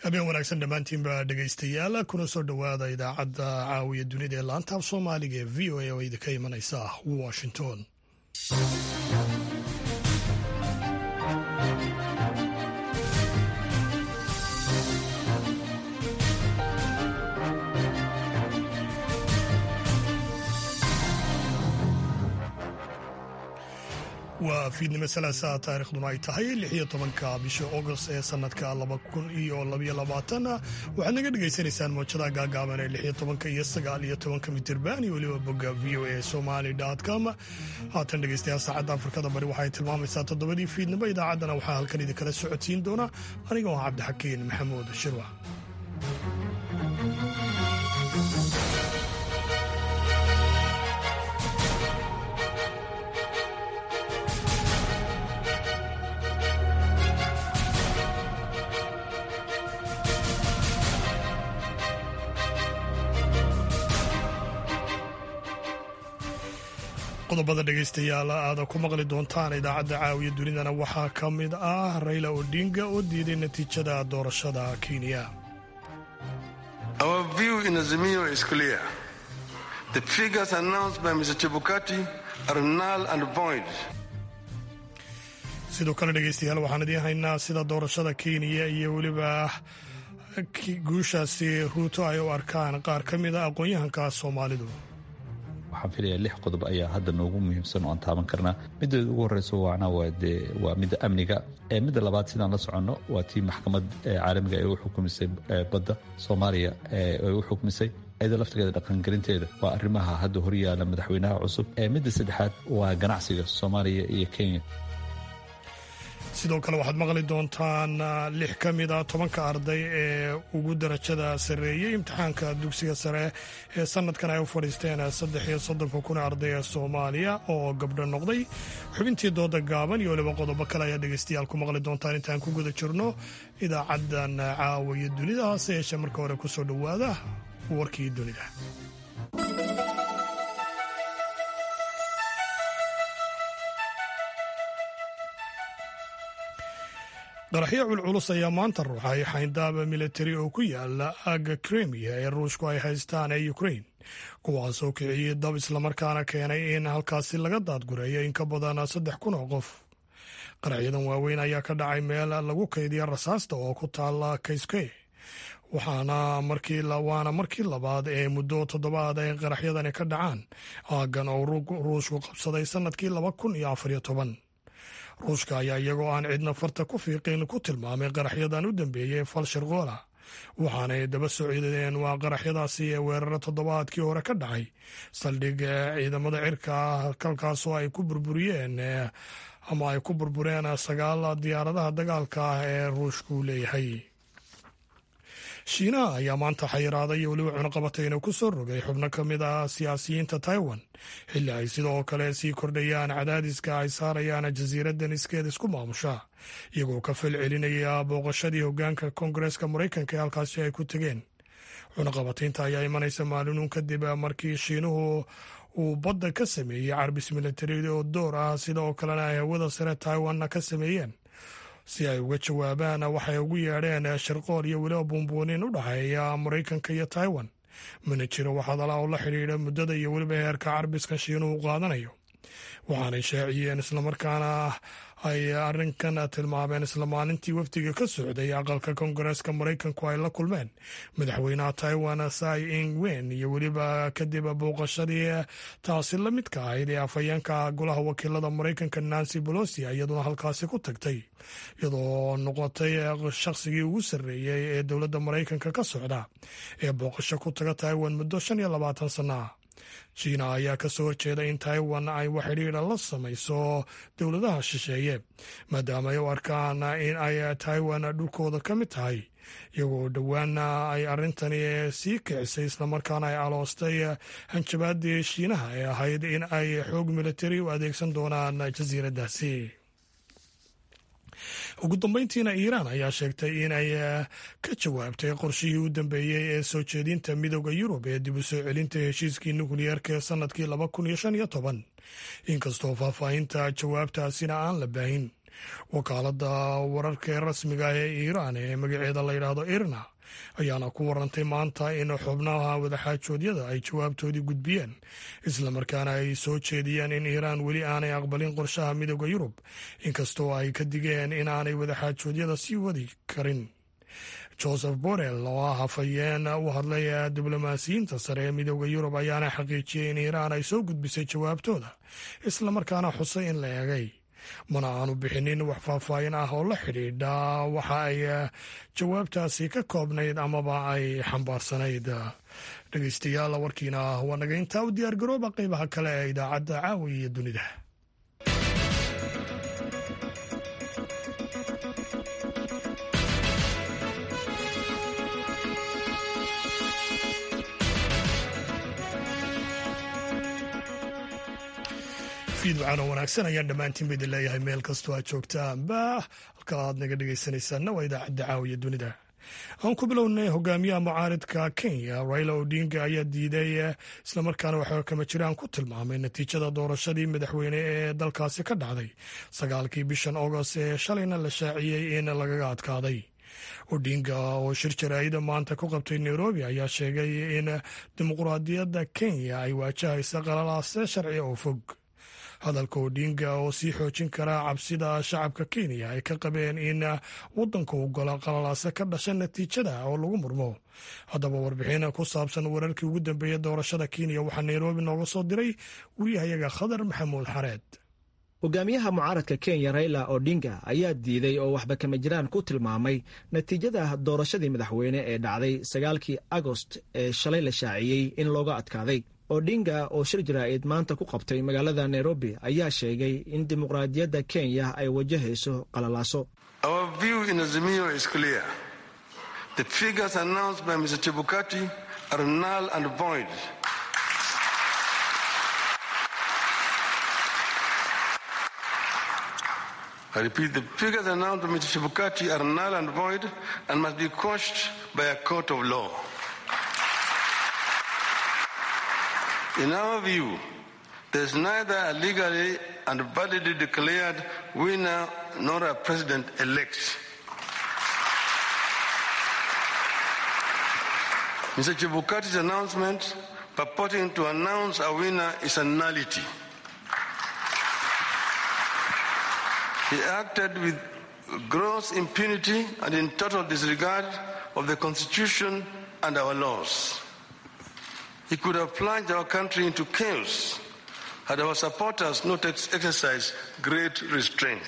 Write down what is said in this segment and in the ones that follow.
habeen wanaagsan dhammaantiinba dhegaystayaal kuna soo dhowaada idaacadda caawiya dunida ee laantaab soomaaliga ee v o a oo idinka imanaysa washington waa fiidnimo salaasaa taariikhduna ay tahay lixiyo tobanka bisha agost ee sanadka laba kun iyo labaiyo labaatan waxaad naga dhagaysanaysaan mowjadaha gaagaaban ee lixiyo tobanka iyo sagaal iyo tobanka mitirban iyo weliba bogga v o a somali com haatan dhegaystayaal saacadda afrikada bari waxay tilmaamaysaa toddobadii fiidnimo idaacaddana waxaa halkan idinkala socodsiin doona anigoo ah cabdixakiin maxamuud shirwac qodobada dhegaystayaal aada ku maqli doontaan idaacadda caawiya dunidana waxaa ka mid ah rayla odinga oo diiday natiijada doorashada kenya sidoo kale dhegaystayaal waxaan idiin haynaa sida doorashada kenya iyo weliba guushaasi ruuto ay u arkaan qaar ka mid a aqoon-yahanka soomaalidu waxaan filaya lix qodob ayaa hadda noogu muhiimsan oo aan taaban karnaa middeeda ugu horreyso waana waade waa midda amniga midda labaad sidaan la soconno waa tii maxkamad caalamiga ee u xukumisay badda soomaaliya ee u xukumisay iyadoo laftigeeda dhaqangelinteeda waa arrimaha hadda horyaala madaxweynaha cusub midda saddexaad waa ganacsiga soomaaliya iyo kenya sidoo kale waxaad maqli doontaan lix ka mid a tobanka arday ee ugu darajada sarreeyey imtixaanka dugsiga sare ee sanadkan ay u fadhiisteen saddex iyo soddonka kun arday ee soomaaliya oo gabdho noqday xubintii dooda gaaban iyo weliba qodobo kale ayaa dhegaystayaal ku maqli doontaan intaan ku guda jirno idaacaddan caawiya dunida hase yeeshee marka hore ku soo dhowaada warkii dunida qaraxyo culculus ayaa maanta ruuxay xayndaaba militari oo ku yaala aagga kremiya ee ruushku ay haystaan ee ukrain kuwaasoo kiciyey dab islamarkaana keenay in halkaasi laga daadgureeyo in ka badan saddex kun oo qof qaraxyadan waaweyn ayaa ka dhacay meel lagu kaydiya rasaasta oo ku taala kayske waxaana waana markii labaad ee muddo toddobaad ay qaraxyadani ka dhacaan aaggan oo ruushku qabsaday sannadkii laba kun iyo afariyo toban ruushka ayaa iyagoo aan cidna farta ku fiiqin ku tilmaamay qaraxyadan u dambeeyey fal sharqoola waxaanay daba socdeen waa qaraxyadaasi ee weeraro toddobaadkii hore ka dhacay saldhig ciidamada cirka halkaasoo ay ku burburiyeen ama ay ku burbureen sagaal diyaaradaha dagaalka ah ee ruushku leeyahay shiinaha ayaa maanta xayiraaday iyo weliba cunaqabatayna ku soo rogay xubno ka mid ah siyaasiyiinta taiwan xilli ay sidoo kale sii kordhayaan cadaadiska ay saarayaan jasiiraddan iskeed isku maamusha iyagoo ka fal celinaya booqashadii hoggaanka koongareeska maraykanka ee halkaasi ay ku tegeen cunaqabataynta ayaa imanaysa maalinuun kadib markii shiinuhu uu badda ka sameeyey carbis militari oo door ah sida oo kalena ay hawada sare taiwanna ka sameeyeen si ay uga jawaabaan waxay ugu yeedheen sharqool iyo weliba buunbuunin u dhexeeya maraykanka iyo taiwan mana jiro wax hadala oo la xidhiidha muddada iyo weliba heerka carbiska shiinuhu qaadanayo waxaanay shaaciyeen islamarkaana ay arrinkan tilmaameen isla maalintii wafdiga ka socday aqalka koongareeska maraykanku ay la kulmeen madaxweynaha taiwan sai ing wen iyo weliba kadib booqashadii taasi la midka ahayd ee afhayeenka golaha wakiilada maraykanka nancy bolosi iyaduna halkaasi ku tagtay iyadoo noqotay shaqsigii ugu sarreeyey ee dowladda maraykanka ka socda ee booqasho ku taga taiwan muddo shan iyo labaatan sanno ah shiina ayaa ka soo horjeeda in taiwan ay wax xidhiidha la samayso dowladaha shisheeye maadaama ay u arkaan in ay taiwan dhulkooda ka mid tahay iyagoo dhowaana ay arrintani sii kicisay islamarkaana ay aloostay hanjabaadii shiinaha ee ahayd in ay xoog militari u adeegsan doonaan jasiiraddaasi ugu dambeyntiina iiraan ayaa sheegtay in ay ka jawaabtay qorshihii u dambeeyey ee soo jeedinta midooda yurub ee dib u soo celinta heshiiskii nukliyeerka ee sanadkii laba kun iyo shan iyo toban inkastoo faahfaahinta jawaabtaasina aan la baahin wakaalada wararka ee rasmiga ah ee iiraan ee magaceeda la yidhaahdo irna ayaana ku warantay maanta in xubnaha wadaxaajoodyada ay jawaabtoodii gudbiyeen islamarkaana ay soo jeediyeen in iiraan weli aanay aqbalin qorshaha midooda yurub inkastoo ay ka digeen in aanay wadaxaajoodyada sii wadi karin joseph borrell oo ah hafayeen u hadlay diblomaasiyiinta sare ee midooda yurub ayaana xaqiijiyey in iiraan ay soo gudbisay jawaabtooda islamarkaana xusay in la eegay mana aanu bixinin wax faahfaahin ah oo la xidhiidha waxa ay jawaabtaasi ka koobnayd amaba ay xambaarsanayd dhegeystayaal warkiina waa naga intaa u diyaargarooba qeybaha kale ee idaacadda caawi iyo dunida fiidwacano wanaagsan ayaan dhammaantiin idin leeyahay meel kastoo aad joogtaanba halka aad naga dhegaysanaysaanna waa idaacadda caawiya dunida aan ku bilownay hogaamiyaha mucaaridka kenya raila odinga ayaa diiday islamarkaana waxaa kama jiraan ku tilmaamay natiijada doorashadii madaxweyne ee dalkaasi ka dhacday sagaalkii bishan agost ee shalayna la shaaciyey in lagaga adkaaday odinga oo shir jaraa'ida maanta ku qabtay nairobi ayaa sheegay in dimuquraadiyadda kenya ay waajahaysa qalalaase sharci oo fog hadalka odinga oo sii xoojin karaa cabsida shacabka kenya ay ka qabeen in waddanka uu galo qalalaase ka dhasha natiijada oo lagu murmo haddaba warbixin ku saabsan wararkii ugu dambeeyey doorashada kenya waxaa nairobi nooga soo diray wariyahayaga khadar maxamuud xareed hogaamiyaha mucaaradka kenya raila odinga ayaa diiday oo waxba kama jiraan ku tilmaamay natiijada doorashadii madaxweyne ee dhacday sagaalkii agost ee shalay la shaaciyey in looga adkaaday odinga oo shir jaraa'id maanta ku qabtay magaalada nairobi ayaa sheegay in dimuqraadiyadda kenya ay wajahayso qalalaaso I repeat, the figures announced by Mr. Chibukati are null and void and must be quashed by a court of law. In our view, there is neither a legally and validly declared winner nor a president-elect. Mr. Chibukati's announcement purporting to announce a winner is a nullity. He acted with gross impunity and in total disregard of the Constitution and our laws. He could have plunged our country into chaos had our supporters not exercised great restraint.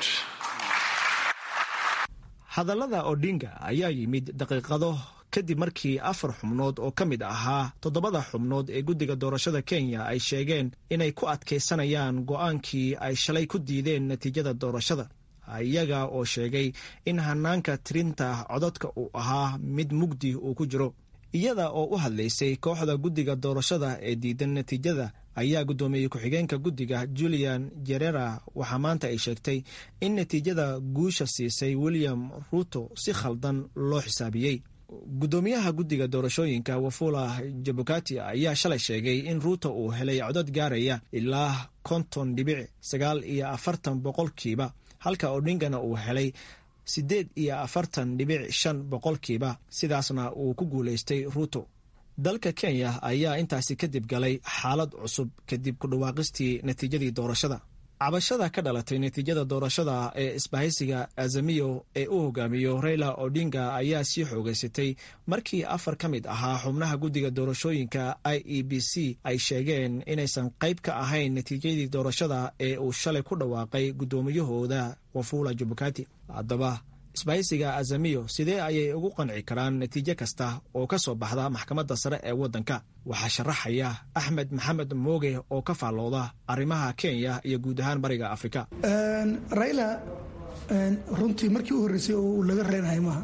hadallada odinga ayaa yimid daqiiqado kadib markii afar xubnood oo ka mid ahaa toddobada xubnood ee guddiga doorashada kenya ay sheegeen inay ku adkaysanayaan go'aankii ay shalay ku diideen natiijada doorashada iyaga oo sheegay in hanaanka tirinta codadka uu ahaa mid mugdi uu ku jiro iyada oo u hadlaysay kooxda guddiga doorashada ee diidan natiijada ayaa guddoomiye ku-xigeenka guddiga julian jerera waxaa maanta ay sheegtay in natiijada guusha siisay william ruto si khaldan loo xisaabiyey guddoomiyaha guddiga doorashooyinka wafula jabukati ayaa shalay sheegay in ruuto uu helay codod gaaraya ilaa konton dhibic sagaal iyo afartan boqolkiiba halka odhingana uu helay siddeed iyo afartan dhibic shan boqolkiiba sidaasna uu ku guulaystay ruuto dalka kenya ayaa intaasi kadib galay xaalad cusub kadib ku dhawaaqistii natiijadii doorashada cabashada ka dhalatay natiijada doorashada ee isbahaysiga azamiyo ee u hogaamiyo raila odinga ayaa sii xoogeysatay markii afar ka mid ahaa xubnaha guddiga doorashooyinka i e b c ay sheegeen inaysan qayb ka ahayn natiijadii doorashada ee uu shalay ku dhawaaqay guddoomiyahooda wafula jubukati haddaba isbahaysiga azamiyo sidee ayay ugu qanci karaan natiijo kasta oo ka soo baxda maxkamadda sare ee waddanka waxaa sharaxaya axmed maxamed mooge oo ka faallooda arrimaha kenya iyo guud ahaan bariga afrika raila runtii markii u horreysay oo uu laga reenahay maaha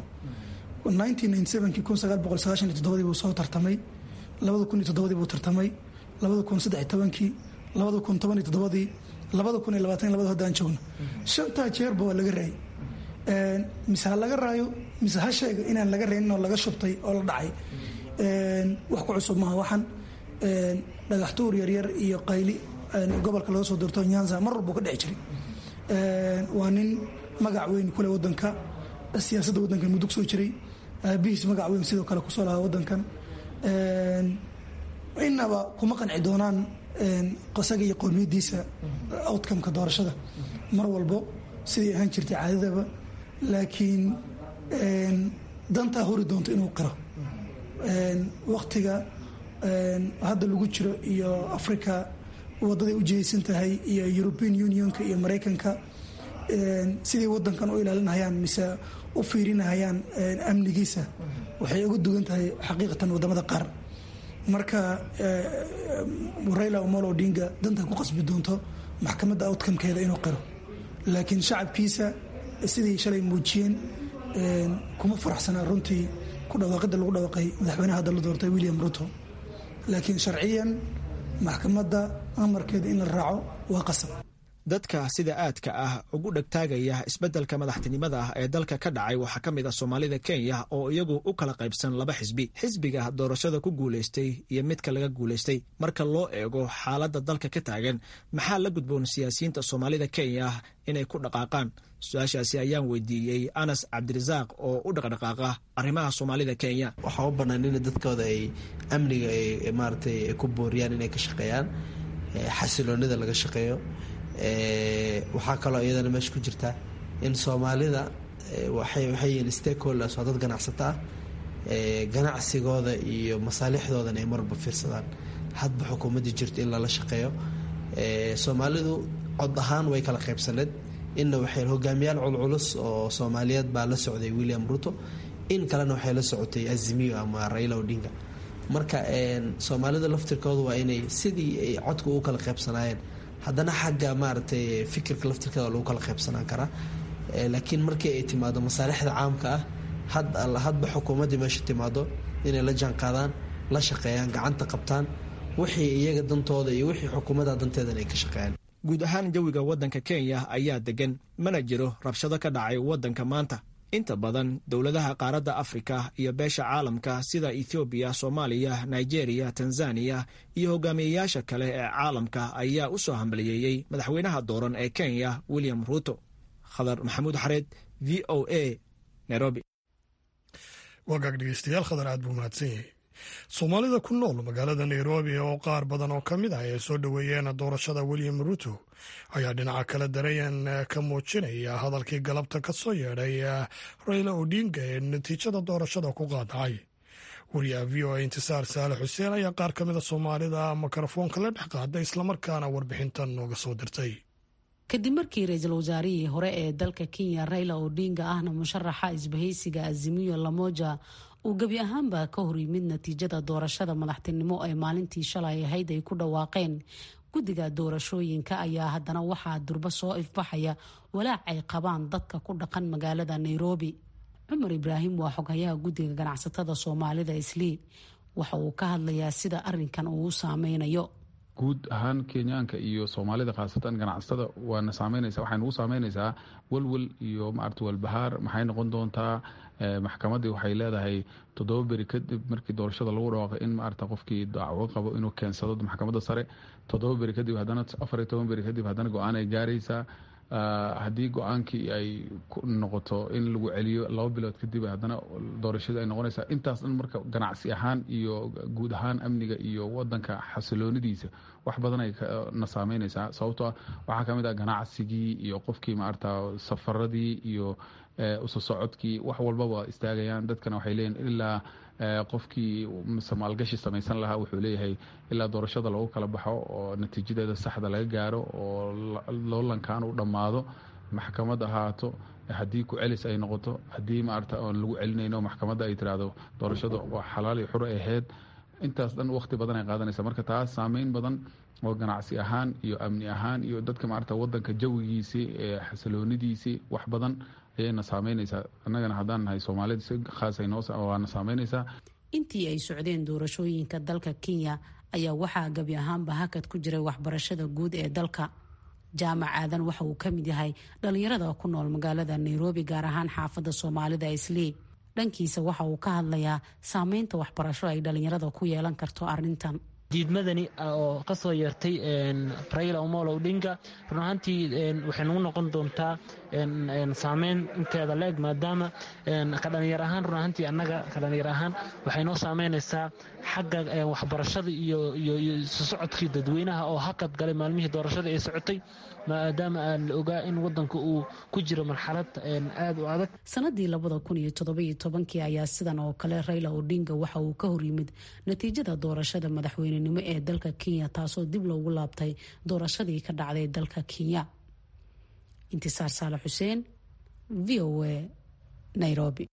dii buu soo tartamay dii buu tartamay kii dii haddaan joogno shantaa jeerba waa laga raayay mise ha laga raayo mise ha sheega inaan laga reynin oo laga shubtay oo la dhacay wax ku cusub maaha waxaan dhagaxtuur yaryar iyo qayli gobolka laga soo doorto nyanza mar walbuu ka dhici jiray waa nin magac weyn kule wadanka siyaasadda wadankan muddo kusoo jiray aabihiis magac weyn sidoo kale kusoo lahaa wadankan inaba kuma qanci doonaan qasaga iyo qowmiyadiisa outcomeka doorashada mar walbo siday ahaan jirtay caadadaba laakiin dantaa hori doonto inuu qiro waktiga hadda lagu jiro iyo africa wadaday u jihaysan tahay iyo european unionka iyo maraykanka siday wadankan u ilaalinahayaan mise u fiirinahayaan amnigiisa waxay uga duwan tahay xaqiiqatan wadamada qaar marka raila omolo odinga danta ku qasbi doonto maxkamadda outcomekeeda inuu qiro laakiin shacabkiisa sidii shalay muujiyeen kuma faraxsanaa runtii ku dhawaaqida lagu dhawaaqay madaxweynaha hadda la doortay william ruto laakiin sharciyan maxkamadda amarkeeda in la raaco waa qasab dadka sida aadka ah ugu dhegtaagaya isbeddelka madaxtinimada ah ee dalka ka dhacay waxaa ka mid ah soomaalida kenya oo iyagu u kala qaybsan laba xisbi xisbiga doorashada ku guulaystay iyo midka laga guulaystay marka loo eego xaaladda dalka ka taagan maxaa la gudboon siyaasiyiinta soomaalida kenya inay ku dhaqaaqaan su-aashaasi ayaan weydiiyey anas cabdirasaaq oo u dhaqdhaqaaqa arrimaha soomaalida kenya waxaa u bannaan in dadkooda ay amniga ay maaratay ku booriyaan inay ka shaqeeyaan xasiloonida laga shaqeeyo waxaa kaloo iyadana meesha ku jirta in soomaalida waxay yihiin stakeholders waa dad ganacsato ah ganacsigooda iyo masaalixdoodan ay marba fiirsadaan hadba xukuumaddii jirto in lala shaqeeyo soomaalidu cod ahaan way kala qaybsaneed inna waxay hogaamiyaal culculus oo soomaaliyeed baa la socday william ruto in kalena waxay la socotay azimiyo ama raila odinga marka soomaalida laftirkooda waa inay sidii ay codka ugu kala qaybsanaayeen haddana xagga maaragtay fikirka laftirkeeda lagu kala qaybsanaan karaa laakiin markii ay timaado masaalixda caamka ah had hadba xukuumaddii meesha timaado inay la jaanqaadaan la shaqeeyaan gacanta qabtaan wixii iyaga dantooda iyo wixii xukuumadda danteedan ay ka shaqeeyaan guud ahaan jawiga waddanka kenya ayaa degan mana jiro rabshado ka dhacay waddanka maanta inta badan dowladaha qaaradda afrika iyo beesha caalamka sida ethoobiya soomaaliya nigeria tanzaniya iyo hogaamiyeyaasha kale ee caalamka ayaa u soo hambaliyeeyey madaxweynaha dooran ee kenya william ruto khadar maxamuud xareed v o a nairobi wagaag dhegeystayaal khadar aad buu mahadsan yahay soomaalida ku nool magaalada nairobi oo qaar badan oo ka mid ah ay soo dhoweeyeen doorashada william ruto ayaa dhinaca kale dareen ka muujinaya hadalkii galabta ka soo yeedhay raila odinga ee natiijada doorashada ku qaadacay wariyaha v o a intisaar saale xuseen ayaa qaar ka mida soomaalida mikrofoonka la dhex qaaday islamarkaana warbixintan nooga soo dirtay kadib markii ra-iisul wasaarihii hore ee dalka kenya raila odinga ahna musharaxa isbahaysiga azimiyo lamoja uu gebi ahaanba ka hor yimid natiijada doorashada madaxtinimo ee maalintii shalay ahayd ay ku dhawaaqeen guddiga doorashooyinka ayaa haddana waxaa durbo soo ifbaxaya walaac ay qabaan dadka ku dhaqan magaalada nairobi cumar ibraahim waa xoghayaha guddiga ganacsatada soomaalida islii waxa uu ka hadlayaa sida arinkan uu u saameynayo guud ahaan kenyaanka iyo soomaalida khaasatan ganacsatada waana saameynaysa waxay nagu saameynaysaa welwel iyo maarata walbahaar maxay noqon doontaa maxkamaddii waxay leedahay toddoba beri kadib markii doorashada lagu dhawaaqay in maarata qofkii dacwo qabo inuu keensado maxkamadda sare toddoba beri kadib haddana afar iyo toban beri kadib haddana go-aan ay gaaraysaa haddii go-aankii ay noqoto in lagu celiyo laba bilood kadib haddana doorashadii ay noqonaysaa intaas dhan marka ganacsi ahaan iyo guud ahaan amniga iyo wadanka xasiloonidiisa wax badan ay na saameynaysaa sababtoo ah waxaa kamid ah ganacsigii iyo qofkii maarata safaradii iyo uso socodkii wax walbaba istaagayaan dadkana waxay leeyihin ilaa qofkii maalgashi samaysan lahaa wuxuu leeyahay ilaa doorashada lagu kala baxo oo natiijadeeda saxda laga gaaro oo loolankan u dhammaado maxkamad ahaato haddii ku celis ay noqoto haddii maarata oon lagu celinayno maxkamadda ay tiraahdo doorashada waa xalaal iyo xuro ahayd intaas dhan waqti badan ay qaadanaysa marka taas saameyn badan oo ganacsi ahaan iyo amni ahaan iyo dadka maarata wadanka jawigiisii xasiloonidiisii wax badan ayayna saameynaysaa annagana haddaan nahay soomaalida si khaasay noowaana saameynaysaa intii ay socdeen doorashooyinka dalka kenya ayaa waxaa gebi ahaanba hakad ku jiray waxbarashada guud ee dalka jaamac aadan waxa uu ka mid yahay dhalinyarada ku nool magaalada nairobi gaar ahaan xaafadda soomaalida islii dhankiisa waxa uu ka hadlayaa saameynta waxbarasho ay dhalinyarada ku yeelan karto arintan diidmadani oo kasoo yeertay raila omolo odinga run ahaantii waxay nagu noqon doontaa saameyn inteeda leeg maadaama ka dhalinyar ahaan run ahaantii annaga ka dhalinyar ahaan waxay noo saameynaysaa xagga waxbarashada iyo isu socodkii dadweynaha oo hakad galay maalmihii doorashada ay socotay maadaama aan la ogaa in wadanka uu ku jiro marxalad aad u adag sanadii labada kun iyo toddobiyo tobankii ayaa sidan oo kale raila odinga waxa uu ka horyimid natiijada doorashada madaxweynenimo ee dalka kenya taasoo dib loogu laabtay doorashadii ka dhacday dalka kenya intisaar saale xuseen v o a nairobi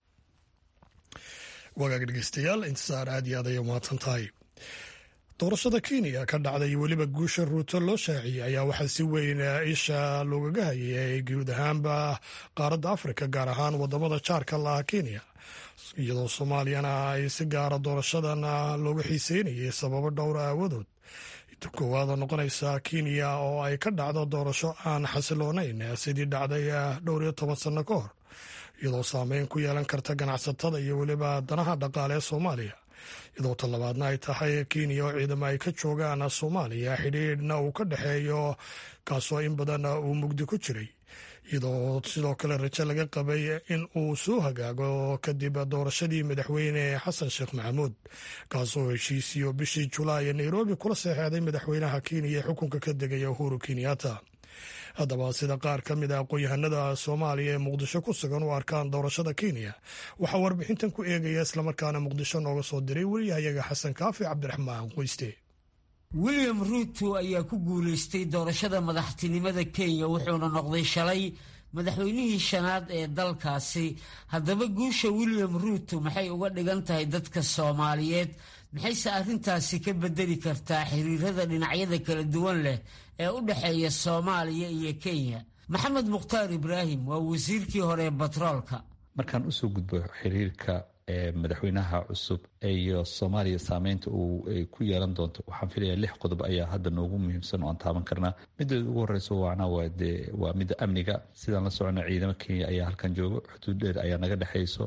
wagaag dhegeystayaal intisaar aad iyo aad ayay umahadsan tahay doorashada kenya ka dhacday weliba guusha ruuto loo shaaciyey ayaa waxaa si weyn isha loogaga hayay guud ahaanba qaaradda afrika gaar ahaan wadamada jaarka laha kenya iyadoo soomaaliyana ay si gaara doorashadan looga xiiseynayay sababo dhowra aawadood koowaada noqonaysa kenya oo ay ka dhacdo doorasho aan xasiloonayn sidii dhacday dhowr iyo toban sanno ka hor iyadoo saameyn ku yeelan karta ganacsatada iyo weliba danaha dhaqaale ee soomaaliya iyadoo talabaadna ay tahay kenya oo ciidamo ay ka joogaan soomaaliya xidhiidhna uu ka dhexeeyo kaasoo in badan uu mugdi ku jiray iyadoo sidoo kale rajo laga qabay in uu soo hagaago kadib doorashadii madaxweyne xasan sheekh maxamuud kaasoo heshiisiyo bishii julaay ee nairobi kula seexeeday madaxweynaha kenya ee xukunka ka degaya uhuru kenyatta haddaba sida qaar ka mid a aqoon-yahanada soomaaliya ee muqdisho ku sugan u arkaan doorashada kenya waxaa warbixintan ku eegaya islamarkaana muqdisho nooga soo diray weliyahayaga xasan kaafi cabdiraxmaan qoyste william ruuto ayaa ku guulaystay doorashada madaxtinimada kenya wuxuuna noqday shalay madaxweynihii shanaad ee dalkaasi haddaba guusha william ruuto maxay uga dhigan tahay dadka soomaaliyeed maxayse arrintaasi ka bedeli kartaa xiriirada dhinacyada kala duwan leh ee u dhexeeya soomaaliya iyo kenya maxamed mukhtaar ibraahim waa wasiirkii hore ee batroolka markaan usoo gudbo xiriirka madaxweynaha cusub iyo soomaaliya saameynta uu ku yeelan doonto waxaan filaya lix qodob ayaa hadda noogu muhiimsan oo aan taaban karnaa mideeda ugu horeyso waana waa midda amniga sidaan la socona ciidamo kenya ayaa halkan joogo xuduud dheer ayaa naga dhexeyso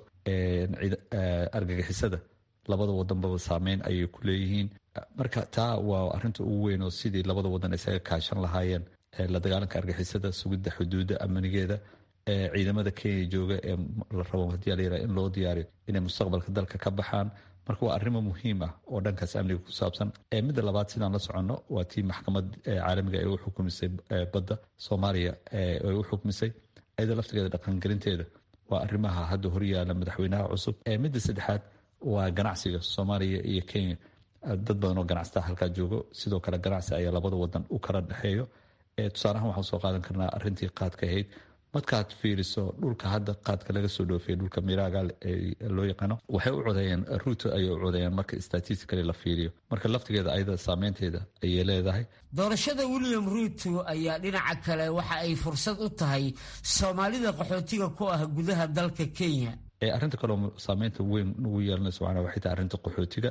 argagixisada labada wadanbaba saameyn ayay ku leeyihiin marka taa waa arinta ugu weyn oo sidii labada wadan isaga kaashan lahaayeen la dagaalanka argixisada sugidda xuduudda amnigeeda ciidamada kenya jooga ee la rabo hadii la yiraha in loo diyaariyo inay mustaqbalka dalka ka baxaan marka waa arrimo muhiim ah oo dhankaas amniga ku saabsan midda labaad sidaan la soconno waa tii maxkamad caalamiga ee u xukumisay badda soomaaliya ay u xukumisay iyada laftigeeda dhaqangelinteeda waa arrimaha hadda horyaala madaxweynaha cusub midda saddexaad waa ganacsiga soomaaliya iyo kenya dad badan oo ganacsataa halkaa joogo sidoo kale ganacsi ayaa labada wadan u kala dhexeeyo tusaalahaan waxaan soo qaadan karnaa arintii qaadka ahayd markaad fiiriso dhulka hadda qaadka laga soo dhoofiyay dhulka miraaga loo yaqaano waxay u codeeyeen ruuto ayay u codeeyeen marka statistically la fiiriyo marka laftigeeda ayada saameynteeda ayay leedahay doorashada william ruuto ayaa dhinaca kale waxa ay fursad u tahay soomaalida qaxootiga ku ah gudaha dalka kenya arrinta kaleo saameynta weyn ugu yeelanayso macnaa waxay tahay arrinta qaxootiga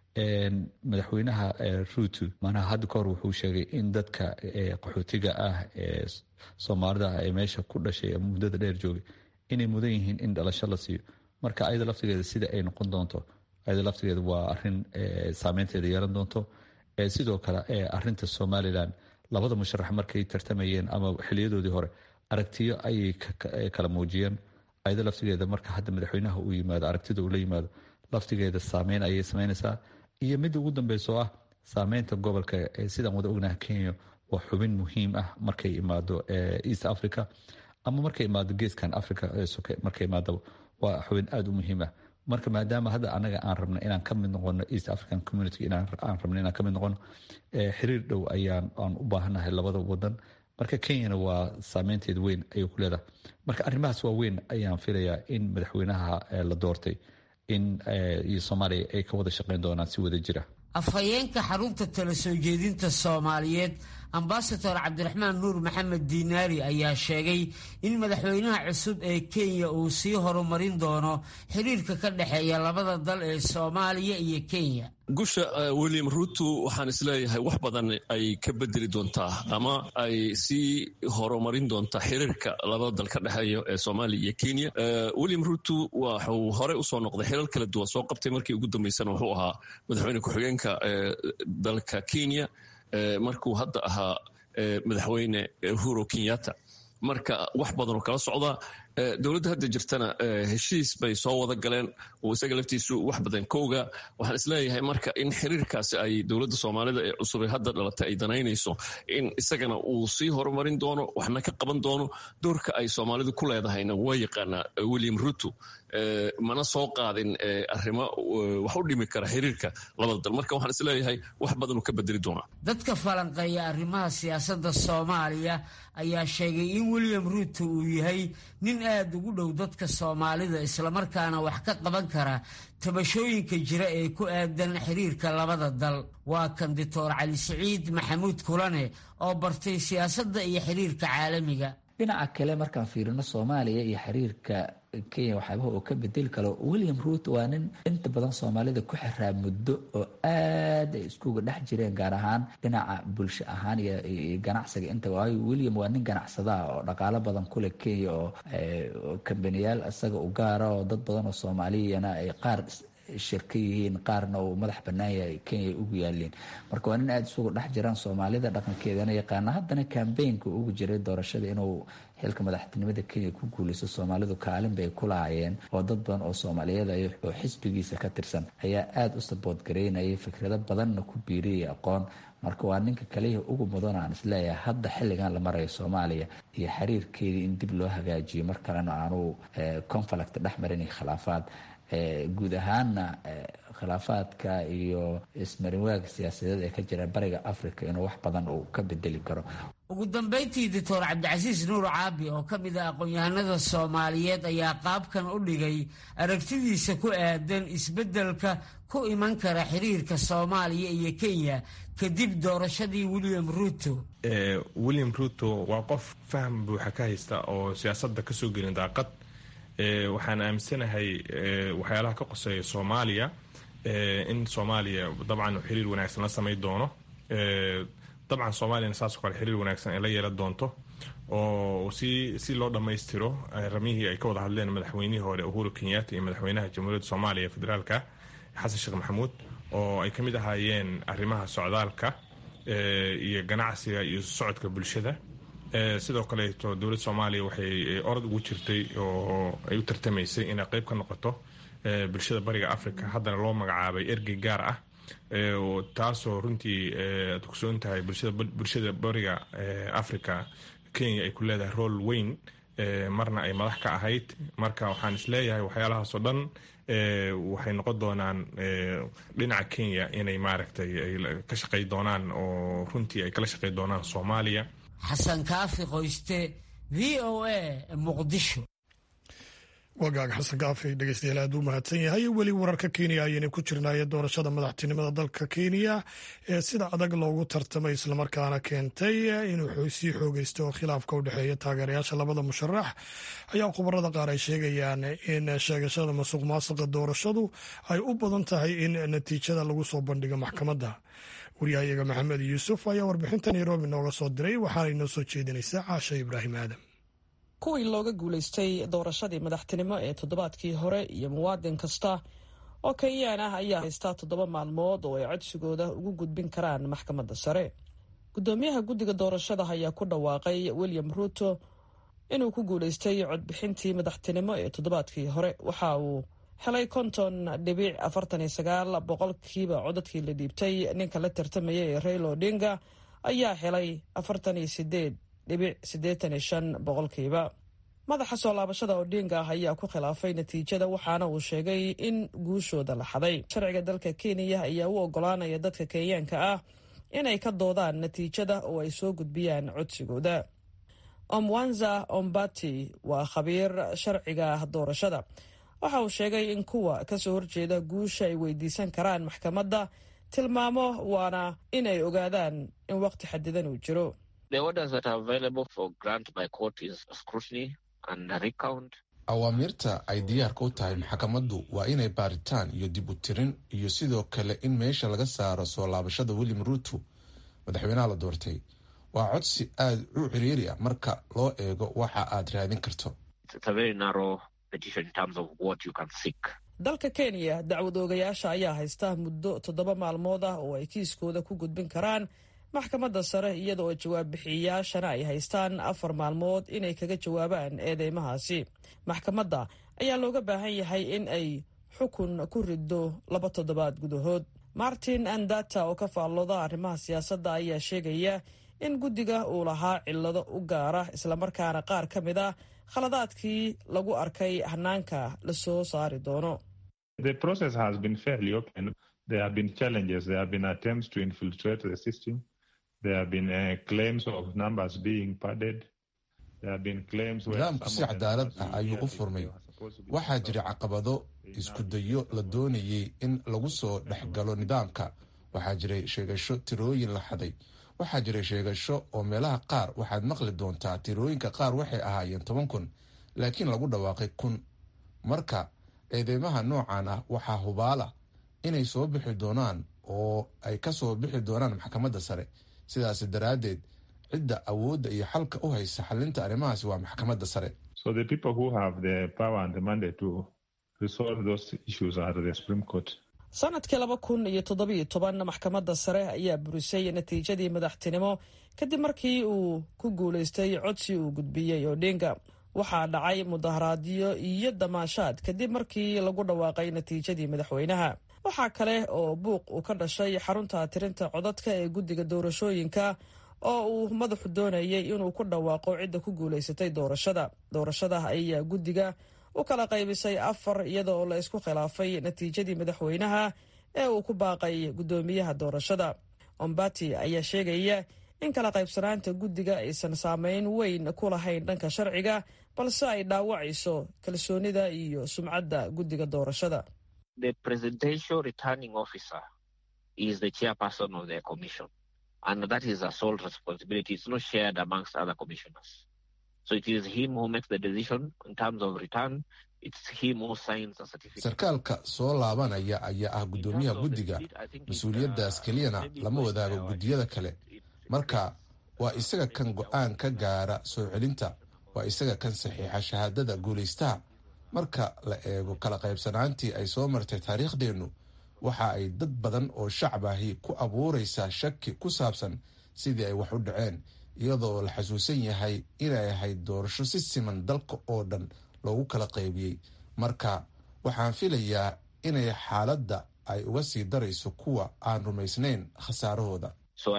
madaxweynaha ruuto manaha hadda ka hor wuxuu sheegay in dadka qaxootiga ah ee soomaalida ah ee meesha ku dhashay muddada dheer joogay inay mudan yihiin in dhalasho la siiyo marka ayada laftigeeda sida ay noqon doonto ayada laftigeeda waa arin saameynteeda yeelan doonto sidoo kale arinta somalilan labada musharax markay tartamayeen ama xiliyadoodii hore aragtiyo ayay kala muujiyeen ayada laftigeeda marka hadda madaxweynaha uu yimaado aragtida uu la yimaado laftigeeda saameyn ayay sameynaysaa iyo midda ugu dambeyso ah saameynta gobolka sidaan wada ognaha kenya waa xubin muhiim ah markay imaado east africa ama markay imaado geeskan africa markay imaadaba waa xubin aada u muhiim ah marka maadaama hadda anaga aan rabno inaan ka mid noqono east african community aan rabno inaan ka mid noqono xiriir dhow ayaan aan u baahannahay labada wadan marka kenyana waa saameynteeda weyn ayay ku leedahay marka arrimahaas waa weyn ayaan filayaa in madaxweynaha la doortay in iyo soomaaliya ay ka wada shaqeyn doonaan si wada jira afhayeenka xarunta tala soo jeedinta soomaaliyeed ambasador cabdiraxmaan nuur maxamed diinaari ayaa sheegay in madaxweynaha cusub ee kenya uu sii horumarin doono xiriirka ka dhexeeya labada dal ee soomaaliya iyo kenya gusha william ruto waxaan isleeyahay wax badan ay ka bedeli doontaa ama ay sii horumarin doontaa xiriirka labada dal ka dhexeeya ee soomaaliya iyo kenya william ruto waxuu horey usoo noqday xiriir kala duwan soo qabtay markii ugu dambeysana wuxuu ahaa madaxweyne ku-xigeenka dalka kenya markuu hadda ahaa madaxweyne uhuru kenyatta marka wax badan oo kala socda dowladda hadda jirtana heshiis bay soo wada galeen oo isaga laftiisu wax badan kowga waxaan isleeyahay marka in xiriirkaasi ay dowladda soomaalida ee cusub ee hadda dhalatay ay danaynayso in isagana uu sii horumarin doono waxna ka qaban doono doorka ay soomaalidu ku leedahayna waa yaqaanaa william ruto mana soo qaadin arrimo wax u dhimi kara xiriirka labada dal marka waxaan isleeyahay wax badan uu ka bedeli doonaa dadka falanqeeya arrimaha siyaasadda soomaaliya ayaa sheegay in william ruto uu yahay nin aada ugu dhow dadka soomaalida islamarkaana wax ka qaban kara tabashooyinka jira ee ku aadan xiriirka labada dal waa kan doctor cali siciid maxamuud kulane oo bartay siyaasadda iyo xiriirka caalamiga dhinaca kale markaan fiirino soomaaliya iyo xiriirka kenya waxyaabaha oo ka bedeli karo william ruut waa nin inta badan soomaalida ku xiraa muddo oo aad ay iskuga dhex jireen gaar ahaan dhinaca bulsho ahaan iyo ganacsiga inta waayo william waa nin ganacsadaha oo dhaqaalo badan kule kenya oo kambaniyaal isaga u gaara oo dad badan oo soomaaliyana ay qaar shirka yihiin qaarna uu madax bannaan yahay kenya ugu yaaliin marka waa nin aada isugu dhex jiraan soomaalida dhaqankeedana yaqaana haddana kambeynka ugu jiray doorashada inuu xilka madaxtinimada kenya ku guulaysto soomaalidu kaalin bay ku lahaayeen oo dad badan oo soomaaliyada oo xisbigiisa ka tirsan ayaa aada u sabood gareynayay fikrado badanna ku biiriyay aqoon marka waa ninka kaliya ugu mudan aan isleeyahay hadda xilligan la marayo soomaaliya iyo xiriirkeedii in dib loo hagaajiyo mar kalena aanu conflict dhex marin iyo khilaafaad guud ahaanna khilaafaadka iyo ismarinwaaga siyaasadeed ee ka jira bariga africa inuu wax badan uu ka bedeli karo ugu dambayntii doctor cabdicasiis nuur caabi oo ka mid ah aqoon-yahanada soomaaliyeed ayaa qaabkan u dhigay aragtidiisa ku aadan isbeddelka ku iman kara xiriirka soomaaliya iyo kenya kadib doorashadii william ruto william ruto waa qof faham buuxa ka haysta oo siyaasadda kasoo gelin daaqad waxaan aaminsanahay waxyaalaha ka qoseeya soomaaliya in soomaaliya dabcan xiriir wanaagsan la samay doono dabcan soomaaliyana saasoo kale xiriir wanaagsan ay la yeelan doonto oo si si loo dhammaystiro ramyihii ay ka wada hadleen madaxweynihii hore uhuru kenyatta iyo madaxweynaha jamhuuriyadda soomaaliya federaalka xasan sheekh maxamuud oo ay ka mid ahaayeen arrimaha socdaalka iyo ganacsiga iyo socodka bulshada sidoo kaleeto dowladda soomaaliya waxay orod ugu jirtay oo ay u tartamaysay inay qeyb ka noqoto bulshada bariga africa haddana loo magacaabay ergey gaar ah taasoo runtii aad kusoon tahay bulshada bariga africa kenya ay ku leedahay rool weyn marna ay madax ka ahayd marka waxaan isleeyahay waxyaalahaasoo dhan waxay noqon doonaan dhinaca kenya inay maaragtay ay ka shaqey doonaan oo runtii ay kala shaqey doonaan soomaaliya xasan kaafi qoyste v o a muqdisho wagaaga xasan kaafi dhegeystayaal aad u mahadsan yahay weli wararka kenya ayayna ku jirnaaye doorashada madaxtinimada dalka kenya ee sida adag loogu tartamay islamarkaana keentay inuu sii xoogeysto oo khilaafka u dhexeeya taageerayaasha labada musharax ayaa khubarada qaar ay sheegayaan in sheegashada masuq maasuqa doorashadu ay u badan tahay in natiijada lagu soo bandhigo maxkamadda waryahayaga maxamed yuusuf ayaa warbixinta nairobi nooga soo diray waxaana inoo soo jeedinaysaa caasha ibraahim aadam kuwii looga guulaystay doorashadii madaxtinimo ee toddobaadkii hore iyo muwaadin kasta oo kenyaan ah ayaa haystaa toddoba maalmood oo ay codsigooda ugu gudbin karaan maxkamadda sare guddoomiyaha guddiga doorashada ayaa ku dhawaaqay william ruto inuu ku guulaystay codbixintii madaxtinimo ee toddobaadkii hore waxa uu helay konton dhibic afartan iyo sagaal boqolkiiba codadkii la dhiibtay ninka la tartamaya ee rail odinga ayaa helay afartan iyo sideed dhibic siddeetan iyo shan boqolkiiba madaxa soo laabashada odinga ah ayaa ku khilaafay natiijada waxaana uu sheegay in guushooda la xaday sharciga dalka kenya ayaa u ogolaanaya dadka kenyaanka ah inay ka doodaan natiijada oo ay soo gudbiyaan codsigooda omwanza ombati waa khabiir sharciga doorashada waxa uu sheegay in kuwa kasoo horjeeda guusha ay weydiisan karaan maxkamadda tilmaamo waana in ay ogaadaan in waqti xadidan uu jiro awaamiirta ay diyaarka u tahay maxkamaddu waa inay baaritaan iyo dib u tirin iyo sidoo kale in meesha laga saaro soo laabashada william ruuto madaxweynaha la doortay waa codsi aada u ciriiri ah marka loo eego waxa aad raadin karto dalka kenya dacwad oogayaasha ayaa haysta muddo toddoba maalmood ah oo ay kiiskooda ku gudbin karaan maxkamadda sare iyada oo jawaab bixiyayaashana ay haystaan afar maalmood inay kaga jawaabaan eedeymahaasi maxkamadda ayaa looga baahan yahay in ay xukun ku riddo laba toddobaad gudahood martin andata oo ka faallooda arrimaha siyaasadda ayaa sheegaya in guddiga uu lahaa cillado u gaara islamarkaana qaar ka mid ah khaladaadkii lagu arkay hanaanka la soo saari doono nidaamku si cadaalad ah ayuu u furmay waxaa jira caqabado isku dayo la doonayay in lagu soo dhex galo nidaamka waxaa jiray sheegasho tirooyin la xaday waxaa jiray sheegasho oo meelaha qaar waxaad maqli doontaa tirooyinka qaar waxay ahaayeen toban kun laakiin lagu dhawaaqay kun marka eedeymaha noocan ah waxaa hubaala inay soo bixi doonaan oo ay ka soo bixi doonaan maxkamadda sare sidaas daraaddeed cidda awoodda iyo xalka u haysa xalinta arrimahaasi waa maxkamadda sare sanadkii laba kun iyo toddobiyo toban maxkamadda sare ayaa burisay natiijadii madaxtinimo kadib markii uu ku guulaystay codsi uu gudbiyey odinga waxaa dhacay mudaharaadyo iyo damaashaad kadib markii lagu dhawaaqay natiijadii madaxweynaha waxaa kale oo buuq uu ka dhashay xarunta tirinta codadka ee guddiga doorashooyinka oo uu madaxu doonayay inuu ku dhawaaqo cidda ku guulaysatay doorashada doorashada ayaa guddiga u kala qaybisay afar iyada oo la isku khilaafay natiijadii madaxweynaha ee uu ku baaqay guddoomiyaha doorashada ombati ayaa sheegaya in kala qaybsanaanta guddiga aysan saameyn weyn ku lahayn dhanka sharciga balse ay dhaawacayso kalsoonida iyo sumcadda guddiga doorashada sarkaalka soo laabanaya ayaa ah guddoomiyaha guddiga mas-uuliyaddaas keliyana lama wadaago guddiyada kale marka waa isaga kan go-aan ka gaara soo celinta waa isaga kan saxiixa shahaadada guulaystaha marka la eego kala qaybsanaantii ay soo martay taariikhdeennu waxa ay dad badan oo shacab ahi ku abuuraysaa shaki ku saabsan sidii ay wax u dhaceen iyadoo la xasuusan yahay inay ahayd doorasho si siman dalka oo dhan loogu kala qaybiyey marka waxaan filayaa inay xaaladda ay uga sii darayso kuwa aan rumaysnayn khasaarahooda